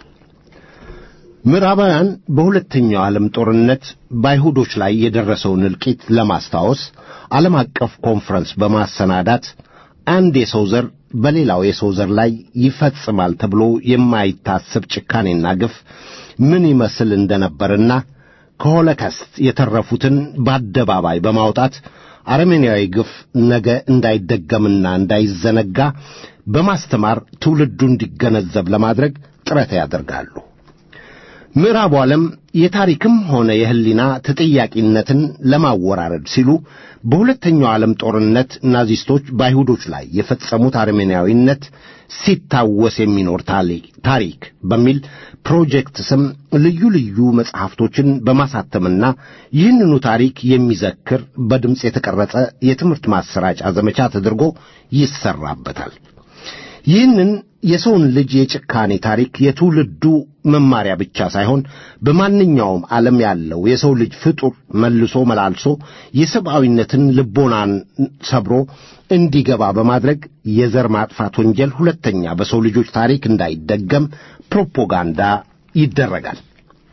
ምዕራባውያን በሁለተኛው ዓለም ጦርነት በአይሁዶች ላይ የደረሰውን እልቂት ለማስታወስ ዓለም አቀፍ ኮንፈረንስ በማሰናዳት አንድ የሰው ዘር በሌላው የሰው ዘር ላይ ይፈጽማል ተብሎ የማይታሰብ ጭካኔና ግፍ ምን ይመስል እንደነበርና ከሆሎካስት የተረፉትን በአደባባይ በማውጣት አረመኔያዊ ግፍ ነገ እንዳይደገምና እንዳይዘነጋ በማስተማር ትውልዱ እንዲገነዘብ ለማድረግ ጥረት ያደርጋሉ። ምዕራቡ ዓለም የታሪክም ሆነ የሕሊና ተጠያቂነትን ለማወራረድ ሲሉ በሁለተኛው ዓለም ጦርነት ናዚስቶች በአይሁዶች ላይ የፈጸሙት አረመኔያዊነት ሲታወስ የሚኖር ታሪክ በሚል ፕሮጀክት ስም ልዩ ልዩ መጽሐፍቶችን በማሳተምና ይህንኑ ታሪክ የሚዘክር በድምፅ የተቀረጸ የትምህርት ማሰራጫ ዘመቻ ተደርጎ ይሰራበታል። ይህንን የሰውን ልጅ የጭካኔ ታሪክ የትውልዱ መማሪያ ብቻ ሳይሆን በማንኛውም ዓለም ያለው የሰው ልጅ ፍጡር መልሶ መላልሶ የሰብአዊነትን ልቦናን ሰብሮ እንዲገባ በማድረግ የዘር ማጥፋት ወንጀል ሁለተኛ በሰው ልጆች ታሪክ እንዳይደገም ፕሮፓጋንዳ ይደረጋል።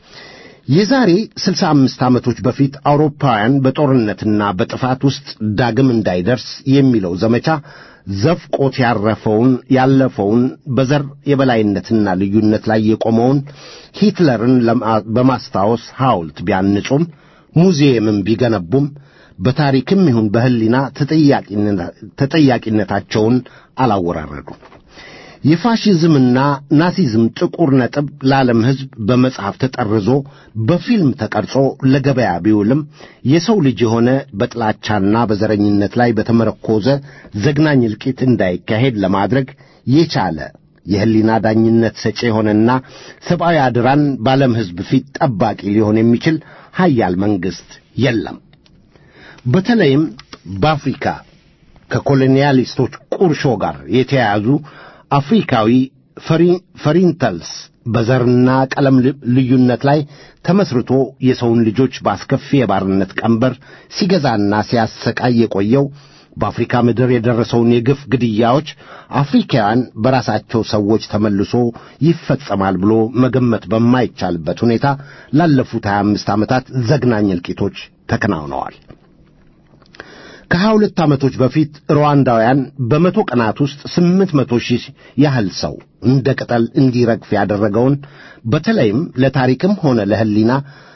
የዛሬ ስልሳ አምስት ዓመቶች በፊት አውሮፓውያን በጦርነትና በጥፋት ውስጥ ዳግም እንዳይደርስ የሚለው ዘመቻ ዘፍቆት ያረፈውን ያለፈውን በዘር የበላይነትና ልዩነት ላይ የቆመውን ሂትለርን በማስታወስ ሐውልት ቢያንጹም ሙዚየምም ቢገነቡም በታሪክም ይሁን በሕሊና ተጠያቂነታቸውን አላወራረዱም። የፋሽዝምና ናሲዝም ጥቁር ነጥብ ለዓለም ሕዝብ በመጽሐፍ ተጠርዞ በፊልም ተቀርጾ ለገበያ ቢውልም የሰው ልጅ የሆነ በጥላቻና በዘረኝነት ላይ በተመረኮዘ ዘግናኝ እልቂት እንዳይካሄድ ለማድረግ የቻለ የሕሊና ዳኝነት ሰጪ የሆነና ሰብአዊ አድራን በዓለም ሕዝብ ፊት ጠባቂ ሊሆን የሚችል ሀያል መንግሥት የለም። በተለይም በአፍሪካ ከኮሎኒያሊስቶች ቁርሾ ጋር የተያያዙ አፍሪካዊ ፈሪንተልስ በዘርና ቀለም ልዩነት ላይ ተመስርቶ የሰውን ልጆች በአስከፊ የባርነት ቀንበር ሲገዛና ሲያሰቃይ የቆየው በአፍሪካ ምድር የደረሰውን የግፍ ግድያዎች አፍሪካውያን በራሳቸው ሰዎች ተመልሶ ይፈጸማል ብሎ መገመት በማይቻልበት ሁኔታ ላለፉት 25 ዓመታት ዘግናኝ እልቂቶች ተከናውነዋል። ከሀያ ሁለት ዓመቶች በፊት ሩዋንዳውያን በመቶ ቀናት ውስጥ ስምንት መቶ ሺህ ያህል ሰው እንደ ቅጠል እንዲረግፍ ያደረገውን በተለይም ለታሪክም ሆነ ለሕሊና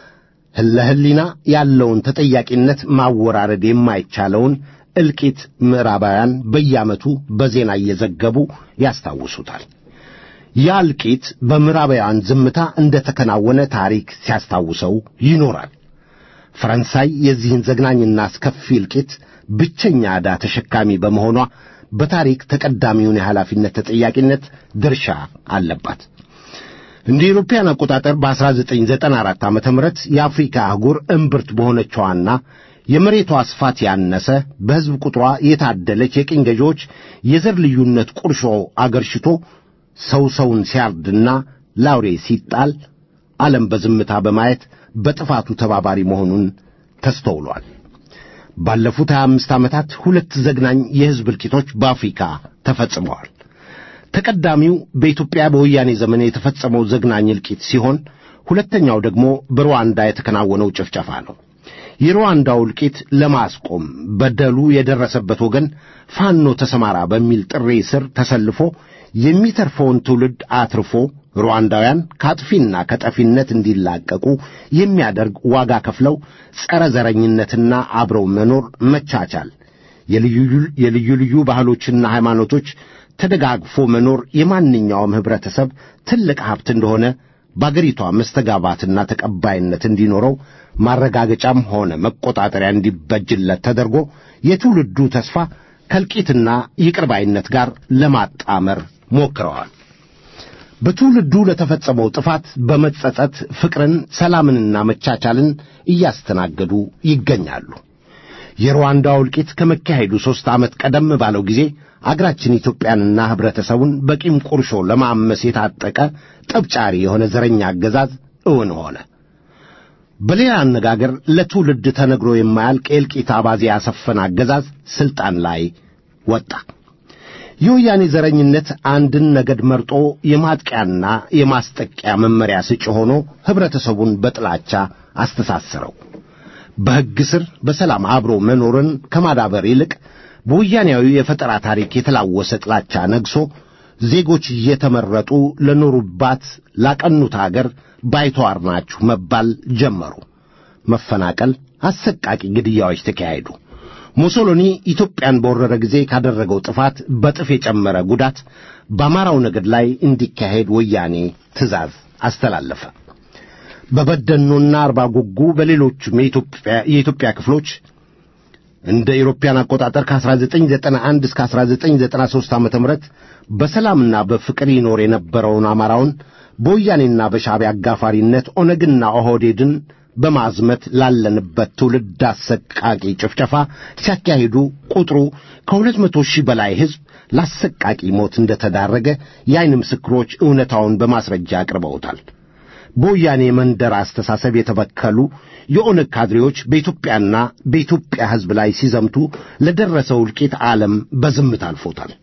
ለሕሊና ያለውን ተጠያቂነት ማወራረድ የማይቻለውን እልቂት ምዕራባውያን በየዓመቱ በዜና እየዘገቡ ያስታውሱታል። ያ እልቂት በምዕራባውያን ዝምታ እንደ ተከናወነ ታሪክ ሲያስታውሰው ይኖራል። ፈረንሳይ የዚህን ዘግናኝና አስከፊ እልቂት ብቸኛ ዕዳ ተሸካሚ በመሆኗ በታሪክ ተቀዳሚውን የኃላፊነት ተጠያቂነት ድርሻ አለባት። እንደ ኢሮፓያን አቆጣጠር በ1994 ዓ ም የአፍሪካ አህጉር እምብርት በሆነችዋና የመሬቷ ስፋት ያነሰ በሕዝብ ቁጥሯ የታደለች የቅኝ ገዢዎች የዘር ልዩነት ቁርሾ አገርሽቶ ሰው ሰውን ሲያርድና ላውሬ ሲጣል ዓለም በዝምታ በማየት በጥፋቱ ተባባሪ መሆኑን ተስተውሏል። ባለፉት 25 ዓመታት ሁለት ዘግናኝ የሕዝብ እልቂቶች በአፍሪካ ተፈጽመዋል። ተቀዳሚው በኢትዮጵያ በወያኔ ዘመን የተፈጸመው ዘግናኝ እልቂት ሲሆን ሁለተኛው ደግሞ በሩዋንዳ የተከናወነው ጭፍጨፋ ነው። የሩዋንዳው እልቂት ለማስቆም በደሉ የደረሰበት ወገን ፋኖ ተሰማራ በሚል ጥሪ ስር ተሰልፎ የሚተርፈውን ትውልድ አትርፎ ሩዋንዳውያን ከአጥፊና ከጠፊነት እንዲላቀቁ የሚያደርግ ዋጋ ከፍለው ጸረ ዘረኝነትና አብረው መኖር መቻቻል፣ የልዩ ልዩ ባህሎችና ሃይማኖቶች ተደጋግፎ መኖር የማንኛውም ኅብረተሰብ ትልቅ ሀብት እንደሆነ በአገሪቷ መስተጋባትና ተቀባይነት እንዲኖረው ማረጋገጫም ሆነ መቆጣጠሪያ እንዲበጅለት ተደርጎ የትውልዱ ተስፋ ከእልቂትና ይቅርባይነት ጋር ለማጣመር ሞክረዋል። በትውልዱ ለተፈጸመው ጥፋት በመጸጸት ፍቅርን፣ ሰላምንና መቻቻልን እያስተናገዱ ይገኛሉ። የሩዋንዳው እልቂት ከመካሄዱ ሦስት ዓመት ቀደም ባለው ጊዜ አገራችን ኢትዮጵያንና ኅብረተሰቡን በቂም ቁርሾ ለማመስ የታጠቀ ጠብጫሪ የሆነ ዘረኛ አገዛዝ እውን ሆነ። በሌላ አነጋገር ለትውልድ ተነግሮ የማያልቅ የእልቂት አባዜ ያሰፈነ አገዛዝ ሥልጣን ላይ ወጣ። የወያኔ ዘረኝነት አንድን ነገድ መርጦ የማጥቂያና የማስጠቂያ መመሪያ ስጭ ሆኖ ኅብረተሰቡን በጥላቻ አስተሳሰረው። በሕግ ስር በሰላም አብሮ መኖርን ከማዳበር ይልቅ በወያኔያዊ የፈጠራ ታሪክ የተላወሰ ጥላቻ ነግሶ ዜጎች እየተመረጡ ለኖሩባት ላቀኑት አገር ባይተዋር ናችሁ መባል ጀመሩ። መፈናቀል፣ አሰቃቂ ግድያዎች ተካሄዱ። ሙሶሎኒ ኢትዮጵያን በወረረ ጊዜ ካደረገው ጥፋት በጥፍ የጨመረ ጉዳት በአማራው ነገድ ላይ እንዲካሄድ ወያኔ ትእዛዝ አስተላለፈ። በበደኖና አርባ ጉጉ በሌሎችም የኢትዮጵያ ክፍሎች እንደ ኢሮፓያን አቆጣጠር ከ1991 እስከ 1993 ዓ.ም በሰላምና በፍቅር ይኖር የነበረውን አማራውን በወያኔና በሻዕቢያ አጋፋሪነት ኦነግና ኦህዴድን በማዝመት ላለንበት ትውልድ አሰቃቂ ጭፍጨፋ ሲያካሂዱ ቁጥሩ ከሁለት መቶ ሺህ በላይ ሕዝብ ለአሰቃቂ ሞት እንደተዳረገ የዓይን ምስክሮች እውነታውን በማስረጃ አቅርበውታል። በወያኔ መንደር አስተሳሰብ የተበከሉ የኦነግ ካድሬዎች በኢትዮጵያና በኢትዮጵያ ሕዝብ ላይ ሲዘምቱ ለደረሰው እልቂት ዓለም በዝምታ አልፎታል።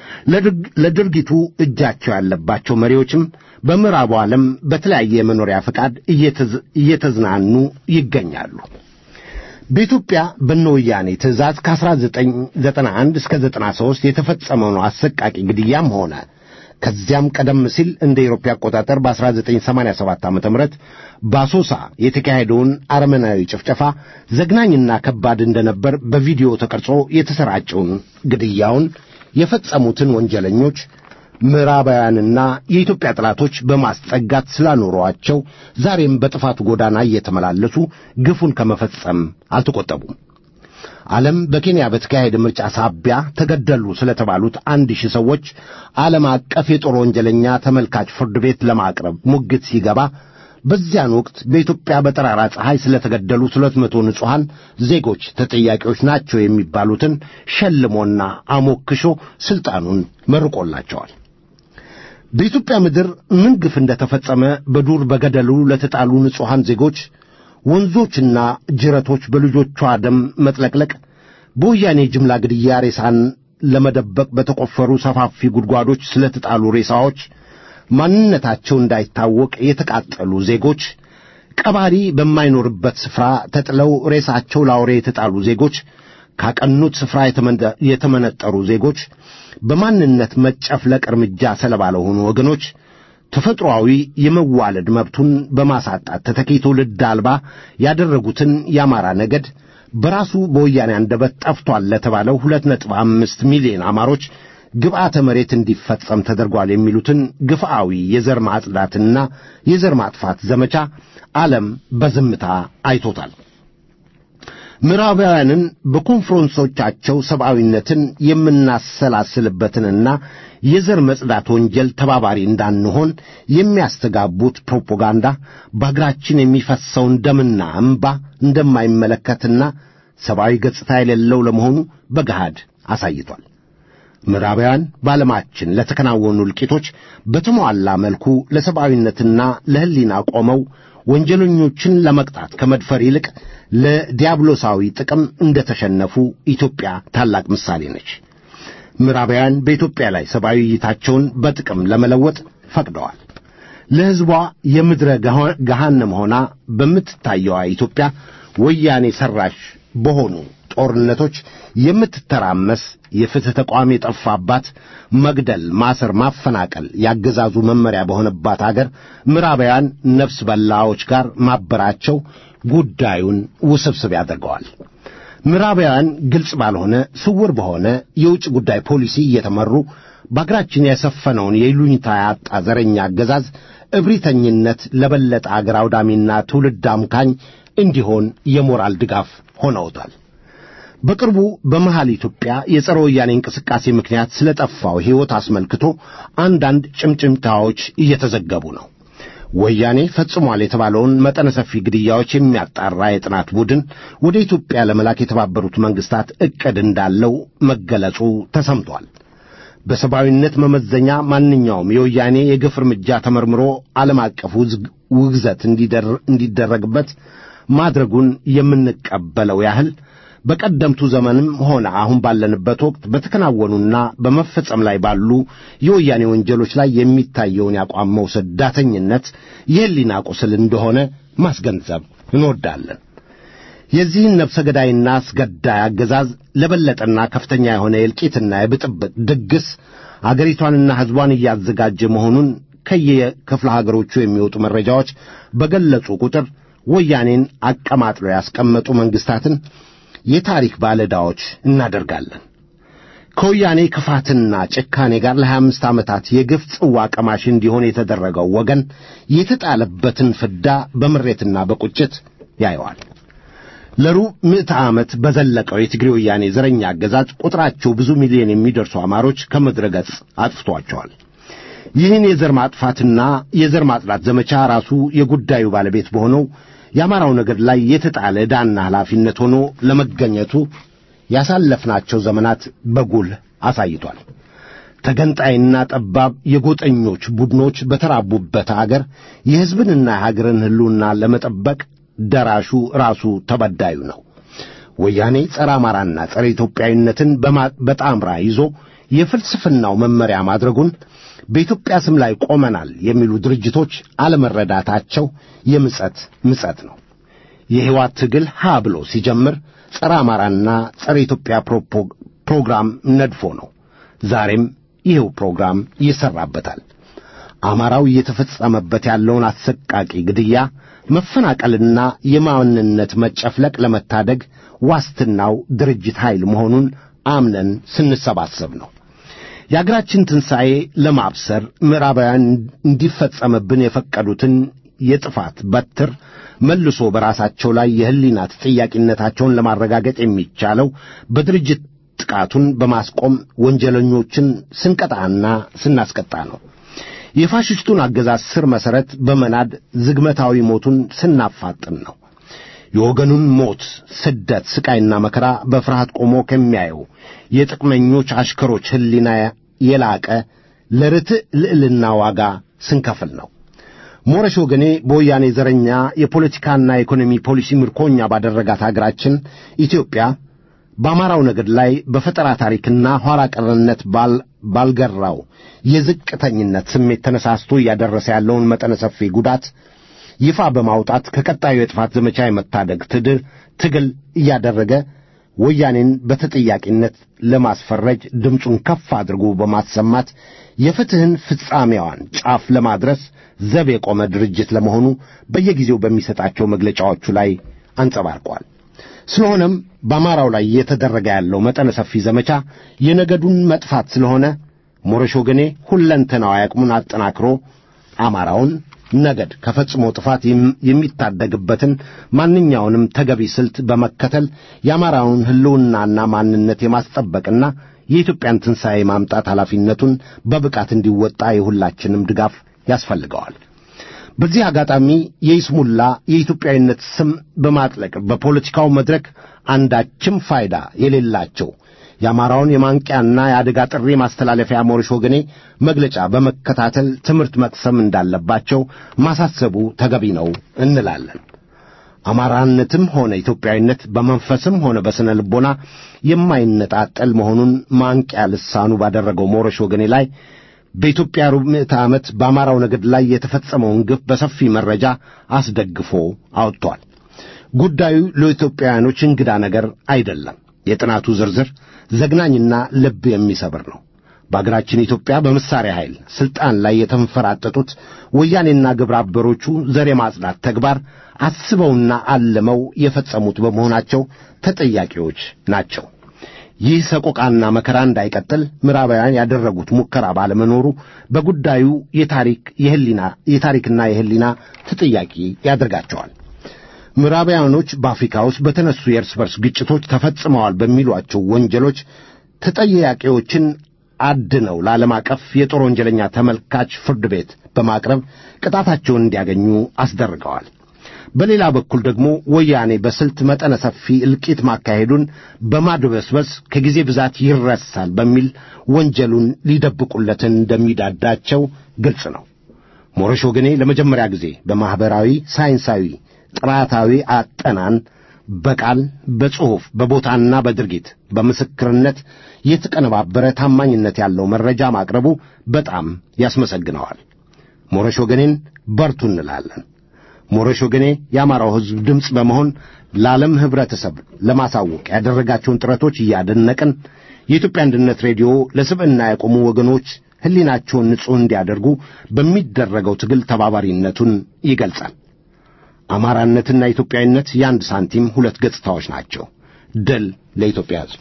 ለድርጊቱ እጃቸው ያለባቸው መሪዎችም በምዕራቡ ዓለም በተለያየ የመኖሪያ ፈቃድ እየተዝናኑ ይገኛሉ። በኢትዮጵያ በነወያኔ ትእዛዝ ከ1991 እስከ 93 የተፈጸመው አሰቃቂ ግድያም ሆነ ከዚያም ቀደም ሲል እንደ ኢሮፓ አቆጣጠር በ1987 ዓ ም በአሶሳ የተካሄደውን አረመናዊ ጭፍጨፋ ዘግናኝና ከባድ እንደነበር በቪዲዮ ተቀርጾ የተሰራጨውን ግድያውን የፈጸሙትን ወንጀለኞች ምዕራባውያንና የኢትዮጵያ ጠላቶች በማስጠጋት ስላኖሯቸው ዛሬም በጥፋቱ ጎዳና እየተመላለሱ ግፉን ከመፈጸም አልተቆጠቡም። ዓለም በኬንያ በተካሄደ ምርጫ ሳቢያ ተገደሉ ስለተባሉት አንድ ሺህ ሰዎች ዓለም አቀፍ የጦር ወንጀለኛ ተመልካች ፍርድ ቤት ለማቅረብ ሙግት ሲገባ በዚያን ወቅት በኢትዮጵያ በጠራራ ፀሐይ ስለተገደሉት ሁለት መቶ ንጹሐን ዜጎች ተጠያቂዎች ናቸው የሚባሉትን ሸልሞና አሞክሾ ሥልጣኑን መርቆላቸዋል። በኢትዮጵያ ምድር ምን ግፍ እንደተፈጸመ በዱር በገደሉ ለተጣሉ ንጹሐን ዜጎች ወንዞችና ጅረቶች በልጆቿ ደም መጥለቅለቅ፣ በወያኔ ጅምላ ግድያ ሬሳን ለመደበቅ በተቆፈሩ ሰፋፊ ጉድጓዶች ስለተጣሉ ሬሳዎች ማንነታቸው እንዳይታወቅ የተቃጠሉ ዜጎች፣ ቀባሪ በማይኖርበት ስፍራ ተጥለው ሬሳቸው ለአውሬ የተጣሉ ዜጎች፣ ካቀኑት ስፍራ የተመነጠሩ ዜጎች፣ በማንነት መጨፍለቅ እርምጃ ሰለባ ለሆኑ ወገኖች ተፈጥሮአዊ የመዋለድ መብቱን በማሳጣት ተተኪ ትውልድ አልባ ያደረጉትን የአማራ ነገድ በራሱ በወያኔ አንደበት ጠፍቷል ለተባለው ሁለት ነጥብ አምስት ሚሊዮን አማሮች ግብዓተ መሬት እንዲፈጸም ተደርጓል የሚሉትን ግፍአዊ የዘር ማጽዳትና የዘር ማጥፋት ዘመቻ ዓለም በዝምታ አይቶታል። ምዕራባውያንን በኮንፈረንሶቻቸው ሰብአዊነትን የምናሰላስልበትንና የዘር መጽዳት ወንጀል ተባባሪ እንዳንሆን የሚያስተጋቡት ፕሮፓጋንዳ በአገራችን የሚፈሰውን ደምና እምባ እንደማይመለከትና ሰብአዊ ገጽታ የሌለው ለመሆኑ በገሃድ አሳይቷል። ምዕራባውያን በዓለማችን ለተከናወኑ እልቂቶች በተሟላ መልኩ ለሰብአዊነትና ለሕሊና ቆመው ወንጀለኞችን ለመቅጣት ከመድፈር ይልቅ ለዲያብሎሳዊ ጥቅም እንደተሸነፉ ኢትዮጵያ ታላቅ ምሳሌ ነች። ምዕራባውያን በኢትዮጵያ ላይ ሰብአዊ እይታቸውን በጥቅም ለመለወጥ ፈቅደዋል። ለሕዝቧ የምድረ ገሃነም ሆና በምትታየዋ ኢትዮጵያ ወያኔ ሠራሽ በሆኑ ጦርነቶች የምትተራመስ የፍትሕ ተቋም የጠፋባት መግደል፣ ማሰር፣ ማፈናቀል ያገዛዙ መመሪያ በሆነባት አገር ምዕራባውያን ነፍስ በላዎች ጋር ማበራቸው ጉዳዩን ውስብስብ ያደርገዋል። ምዕራባውያን ግልጽ ባልሆነ ስውር በሆነ የውጭ ጉዳይ ፖሊሲ እየተመሩ በአገራችን የሰፈነውን የይሉኝታ ያጣ ዘረኛ አገዛዝ እብሪተኝነት ለበለጠ አገር አውዳሚና ትውልድ አምካኝ እንዲሆን የሞራል ድጋፍ ሆነውታል። በቅርቡ በመሃል ኢትዮጵያ የጸረ ወያኔ እንቅስቃሴ ምክንያት ስለ ጠፋው ሕይወት አስመልክቶ አንዳንድ ጭምጭምታዎች እየተዘገቡ ነው። ወያኔ ፈጽሟል የተባለውን መጠነ ሰፊ ግድያዎች የሚያጣራ የጥናት ቡድን ወደ ኢትዮጵያ ለመላክ የተባበሩት መንግሥታት ዕቅድ እንዳለው መገለጹ ተሰምቷል። በሰብአዊነት መመዘኛ ማንኛውም የወያኔ የግፍ እርምጃ ተመርምሮ ዓለም አቀፍ ውግዘት እንዲደረግበት ማድረጉን የምንቀበለው ያህል በቀደምቱ ዘመንም ሆነ አሁን ባለንበት ወቅት በተከናወኑና በመፈጸም ላይ ባሉ የወያኔ ወንጀሎች ላይ የሚታየውን የአቋም መውሰድ ዳተኝነት የሕሊና ቁስል እንደሆነ ማስገንዘብ እንወዳለን። የዚህን ነፍሰ ገዳይና አስገዳይ አገዛዝ ለበለጠና ከፍተኛ የሆነ የእልቂትና የብጥብጥ ድግስ አገሪቷንና ሕዝቧን እያዘጋጀ መሆኑን ከየክፍለ ሀገሮቹ የሚወጡ መረጃዎች በገለጹ ቁጥር ወያኔን አቀማጥለው ያስቀመጡ መንግሥታትን የታሪክ ባለዕዳዎች እናደርጋለን። ከወያኔ ክፋትና ጭካኔ ጋር ለሀያ አምስት ዓመታት የግፍ ጽዋ ቀማሽ እንዲሆን የተደረገው ወገን የተጣለበትን ፍዳ በምሬትና በቁጭት ያየዋል። ለሩብ ምዕተ ዓመት በዘለቀው የትግሬ ወያኔ ዘረኛ አገዛዝ ቁጥራቸው ብዙ ሚሊዮን የሚደርሱ አማሮች ከምድረ ገጽ አጥፍቷቸዋል። ይህን የዘር ማጥፋትና የዘር ማጽዳት ዘመቻ ራሱ የጉዳዩ ባለቤት በሆነው የአማራው ነገድ ላይ የተጣለ ዕዳና ኃላፊነት ሆኖ ለመገኘቱ ያሳለፍናቸው ዘመናት በጉልህ አሳይቷል። ተገንጣይና ጠባብ የጎጠኞች ቡድኖች በተራቡበት አገር የሕዝብንና የሀገርን ሕልውና ለመጠበቅ ደራሹ ራሱ ተበዳዩ ነው። ወያኔ ጸረ አማራና ጸረ ኢትዮጵያዊነትን በጣምራ ይዞ የፍልስፍናው መመሪያ ማድረጉን በኢትዮጵያ ስም ላይ ቆመናል የሚሉ ድርጅቶች አለመረዳታቸው የምጸት ምጸት ነው። የሕይወት ትግል ሀ ብሎ ሲጀምር ጸረ አማራና ጸረ ኢትዮጵያ ፕሮግራም ነድፎ ነው። ዛሬም ይህው ፕሮግራም ይሠራበታል። አማራው እየተፈጸመበት ያለውን አሰቃቂ ግድያ፣ መፈናቀልና የማንነት መጨፍለቅ ለመታደግ ዋስትናው ድርጅት ኃይል መሆኑን አምነን ስንሰባሰብ ነው። የአገራችን ትንሣኤ ለማብሰር ምዕራባውያን እንዲፈጸምብን የፈቀዱትን የጥፋት በትር መልሶ በራሳቸው ላይ የሕሊና ተጠያቂነታቸውን ለማረጋገጥ የሚቻለው በድርጅት ጥቃቱን በማስቆም ወንጀለኞችን ስንቀጣና ስናስቀጣ ነው። የፋሽስቱን አገዛዝ ስር መሠረት በመናድ ዝግመታዊ ሞቱን ስናፋጥን ነው። የወገኑን ሞት፣ ስደት፣ ስቃይና መከራ በፍርሃት ቆሞ ከሚያየው የጥቅመኞች አሽከሮች ሕሊና የላቀ ለርትዕ ልዕልና ዋጋ ስንከፍል ነው። ሞረሽ ወገኔ በወያኔ ዘረኛ የፖለቲካና የኢኮኖሚ ፖሊሲ ምርኮኛ ባደረጋት አገራችን ኢትዮጵያ በአማራው ነገድ ላይ በፈጠራ ታሪክና ኋላ ቀርነት ባልገራው የዝቅተኝነት ስሜት ተነሳስቶ እያደረሰ ያለውን መጠነ ሰፊ ጉዳት ይፋ በማውጣት ከቀጣዩ የጥፋት ዘመቻ የመታደግ ትግል እያደረገ ወያኔን በተጠያቂነት ለማስፈረጅ ድምፁን ከፍ አድርጎ በማሰማት የፍትሕን ፍጻሜዋን ጫፍ ለማድረስ ዘብ የቆመ ድርጅት ለመሆኑ በየጊዜው በሚሰጣቸው መግለጫዎቹ ላይ አንጸባርቋል። ስለሆነም በአማራው ላይ እየተደረገ ያለው መጠነ ሰፊ ዘመቻ የነገዱን መጥፋት ስለሆነ ሞረሽ ወገኔ ሁለንተናዊ አቅሙን አጠናክሮ አማራውን ነገድ ከፈጽሞ ጥፋት የሚታደግበትን ማንኛውንም ተገቢ ስልት በመከተል የአማራውን ሕልውናና ማንነት የማስጠበቅና የኢትዮጵያን ትንሣኤ ማምጣት ኃላፊነቱን በብቃት እንዲወጣ የሁላችንም ድጋፍ ያስፈልገዋል። በዚህ አጋጣሚ የይስሙላ የኢትዮጵያዊነት ስም በማጥለቅ በፖለቲካው መድረክ አንዳችም ፋይዳ የሌላቸው የአማራውን የማንቂያና የአደጋ ጥሪ ማስተላለፊያ ሞረሽ ወገኔ መግለጫ በመከታተል ትምህርት መቅሰም እንዳለባቸው ማሳሰቡ ተገቢ ነው እንላለን። አማራነትም ሆነ ኢትዮጵያዊነት በመንፈስም ሆነ በስነ ልቦና የማይነጣጠል መሆኑን ማንቂያ ልሳኑ ባደረገው ሞረሽ ወገኔ ላይ በኢትዮጵያ ሩብ ምዕተ ዓመት በአማራው ነገድ ላይ የተፈጸመውን ግፍ በሰፊ መረጃ አስደግፎ አውጥቷል። ጉዳዩ ለኢትዮጵያውያኖች እንግዳ ነገር አይደለም። የጥናቱ ዝርዝር ዘግናኝና ልብ የሚሰብር ነው። በአገራችን ኢትዮጵያ በመሳሪያ ኃይል ሥልጣን ላይ የተንፈራጠጡት ወያኔና ግብረ አበሮቹ ዘር የማጽዳት ተግባር አስበውና አልመው የፈጸሙት በመሆናቸው ተጠያቂዎች ናቸው። ይህ ሰቆቃና መከራ እንዳይቀጥል ምዕራባውያን ያደረጉት ሙከራ ባለመኖሩ በጉዳዩ የታሪክ የህሊና የታሪክና የህሊና ተጠያቂ ያደርጋቸዋል። ምዕራባውያኖች በአፍሪካ ውስጥ በተነሱ የእርስ በርስ ግጭቶች ተፈጽመዋል በሚሏቸው ወንጀሎች ተጠያቂዎችን አድነው ለዓለም አቀፍ የጦር ወንጀለኛ ተመልካች ፍርድ ቤት በማቅረብ ቅጣታቸውን እንዲያገኙ አስደርገዋል። በሌላ በኩል ደግሞ ወያኔ በስልት መጠነ ሰፊ እልቂት ማካሄዱን በማድበስበስ ከጊዜ ብዛት ይረሳል በሚል ወንጀሉን ሊደብቁለትን እንደሚዳዳቸው ግልጽ ነው። ሞረሽ ወገኔ ለመጀመሪያ ጊዜ በማኅበራዊ ሳይንሳዊ ጥራታዊ አጠናን በቃል በጽሑፍ በቦታና በድርጊት በምስክርነት የተቀነባበረ ታማኝነት ያለው መረጃ ማቅረቡ በጣም ያስመሰግነዋል። ሞረሽ ወገኔን በርቱ እንላለን። ሞረሽ ወገኔ የአማራው ሕዝብ ድምፅ በመሆን ለዓለም ኅብረተሰብ ለማሳወቅ ያደረጋቸውን ጥረቶች እያደነቅን የኢትዮጵያ አንድነት ሬዲዮ ለስብዕና የቆሙ ወገኖች ሕሊናቸውን ንጹሕ እንዲያደርጉ በሚደረገው ትግል ተባባሪነቱን ይገልጻል። አማራነትና ኢትዮጵያዊነት የአንድ ሳንቲም ሁለት ገጽታዎች ናቸው። ድል ለኢትዮጵያ ሕዝብ።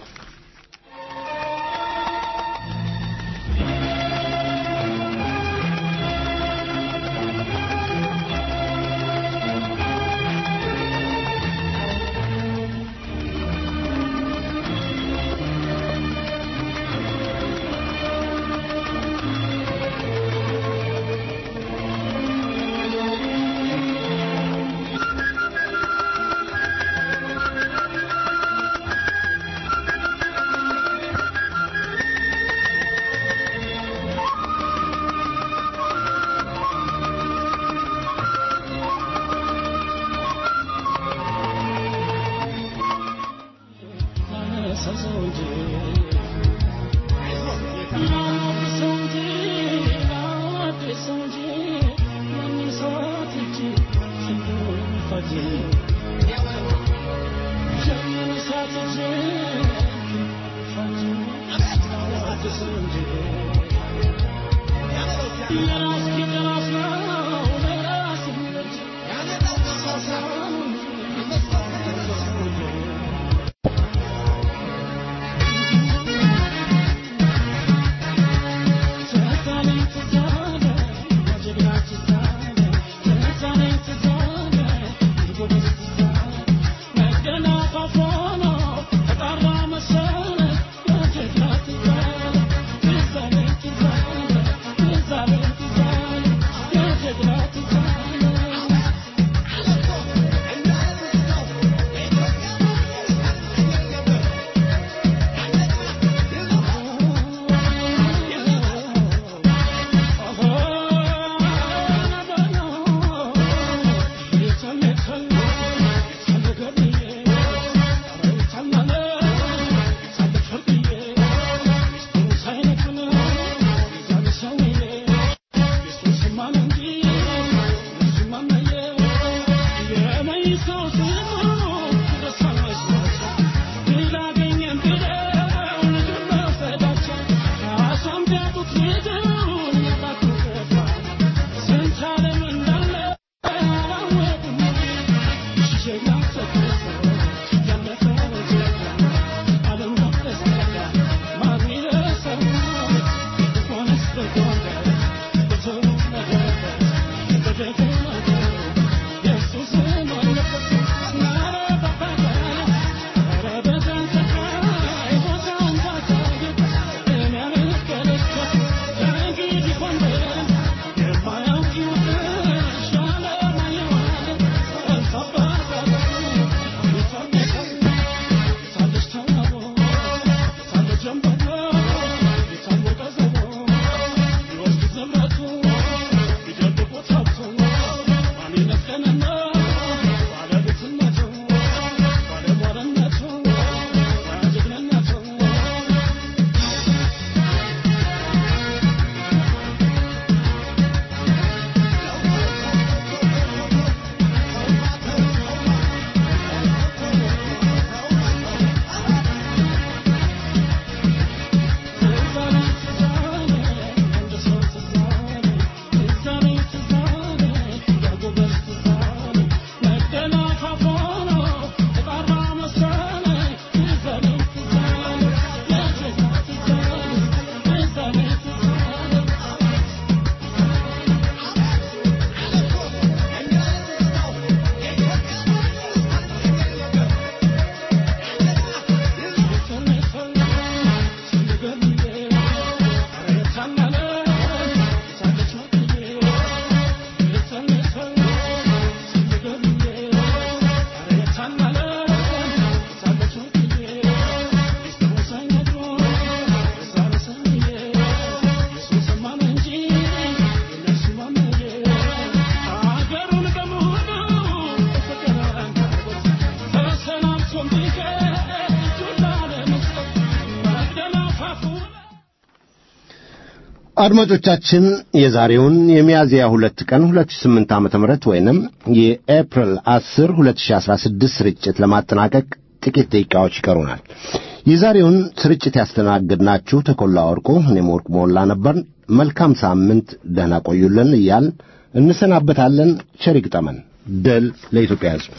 አድማጮቻችን የዛሬውን የሚያዝያ ሁለት ቀን 2008 ዓመተ ምህረት ወይንም የኤፕሪል 10 2016 ስርጭት ለማጠናቀቅ ጥቂት ደቂቃዎች ይቀሩናል። የዛሬውን ስርጭት ያስተናግድናችሁ ተኮላ ወርቁ፣ እኔም ወርቅ ሞላ ነበር። መልካም ሳምንት፣ ደህና ቆዩልን እያል እንሰናበታለን። ቸር ይግጠመን። ድል ለኢትዮጵያ ሕዝብ።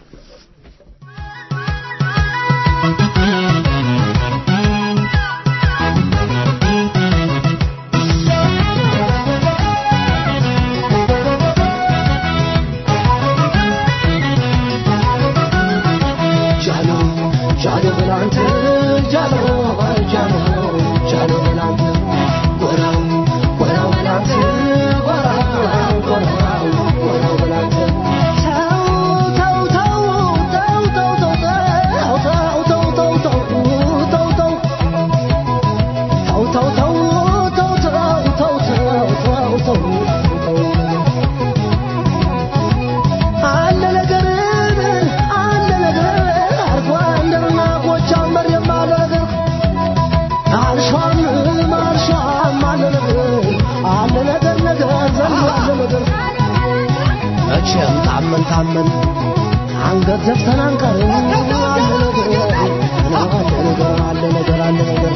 መቼም ታመን ታመን አንገት ዘግተን አንቀርም። አለ ነገር አለ ነገር አለ ነገር አለ ነገር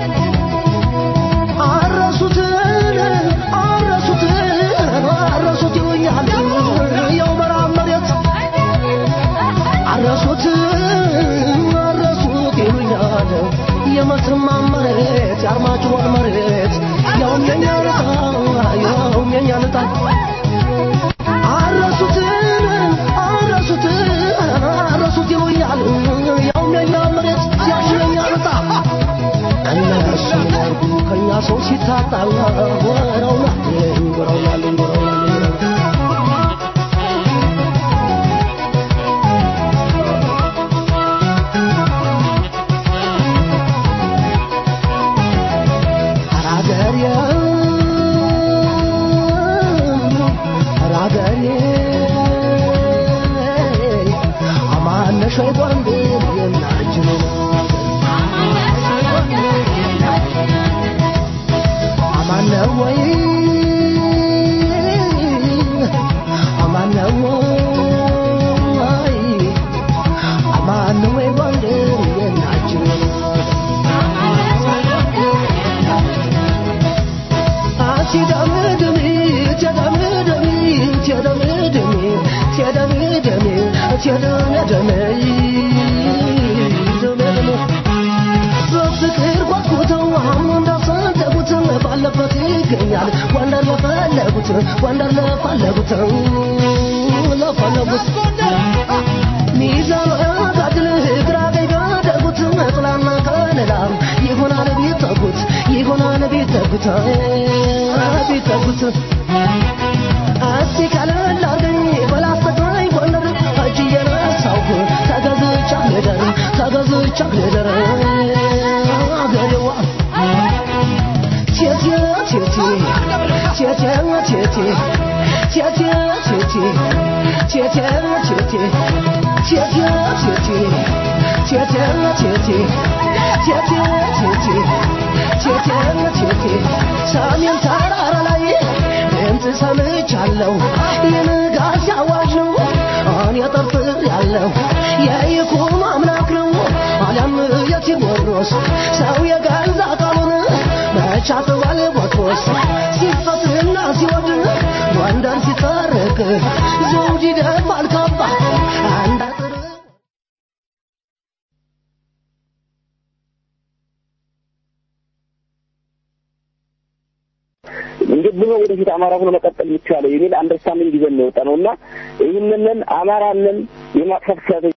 አረሱትን አረሱትን አረሱት ይሉኛል የው መራብ መሬት አረሱት አረሱት ይሉኛል የመስርማ መሬት የአርማጭሆን መሬት ያውም የኛ ልጣ ያውም የኛ ልጣ አረሱትን አረሱትን አረሱት ይሉኛል ያውም የኛ መሬት ያውም የኛ ልጣ እነሱ ያርጉ ከኛ ሰው ሲታጣ ወረውናልኝ ወረውናልኝ ወረውናልኝ አራገሬ አራገሬ አማነሽ ወይ ጎንደር የናችን አማነ ወይ አማነ ወይ አማነ ወይ ጎንደር የናችን በፍቅር ጓጉተው አሁን እንዳሰደጉት ባለበት ይገኛል ወንደር ለፈለጉት ወንደር ለፈለጉት ለፈለጉት ሚዛን ጋድል ግራ ቀኝ ባደጉት ጥላና ከለላም ይሆናል ቢጠጉት ይሆናል ቢጠጉት ቢጠጉት እስቲ ቀለል አርገኝ በላስተግራኝ ጎንደር እጅ እየነሳሁ ተገዝቻ ልደር ተገዝቻ ልደር አገሬዋ ቴቴ ቴቴ ቴቴ ቴቴ ቴቴ ቴቴ ቴቴ ቴቴ ቴቴ ቴቴ ቴቴ ቴቴ ቴቴ ቴቴ ቴቴ ቴቴ ሰሜን ተራራ ላይ ድምፅ ሰምቻለሁ የንጋት አዋጅ ነው እኔ ጠርጥር ያለው የይኩኖ አምላክ ነው አሊያም የቴዎድሮስ ሰው የገዛ ቃሉን መቻጥዋል ቦትሮስ ሲፈትና ሲወድ ጎንደር ሲታረቅ ዘውድ ይደፋል ካባ አንድ አጥር እንዴት ብሎ ወደፊት አማራ ሆኖ መቀጠል የሚቻለው የሚል አንደርስታንዲንግ ይዘን ነው የወጣ ነው እና ይህንን አማራንን የማጥፋት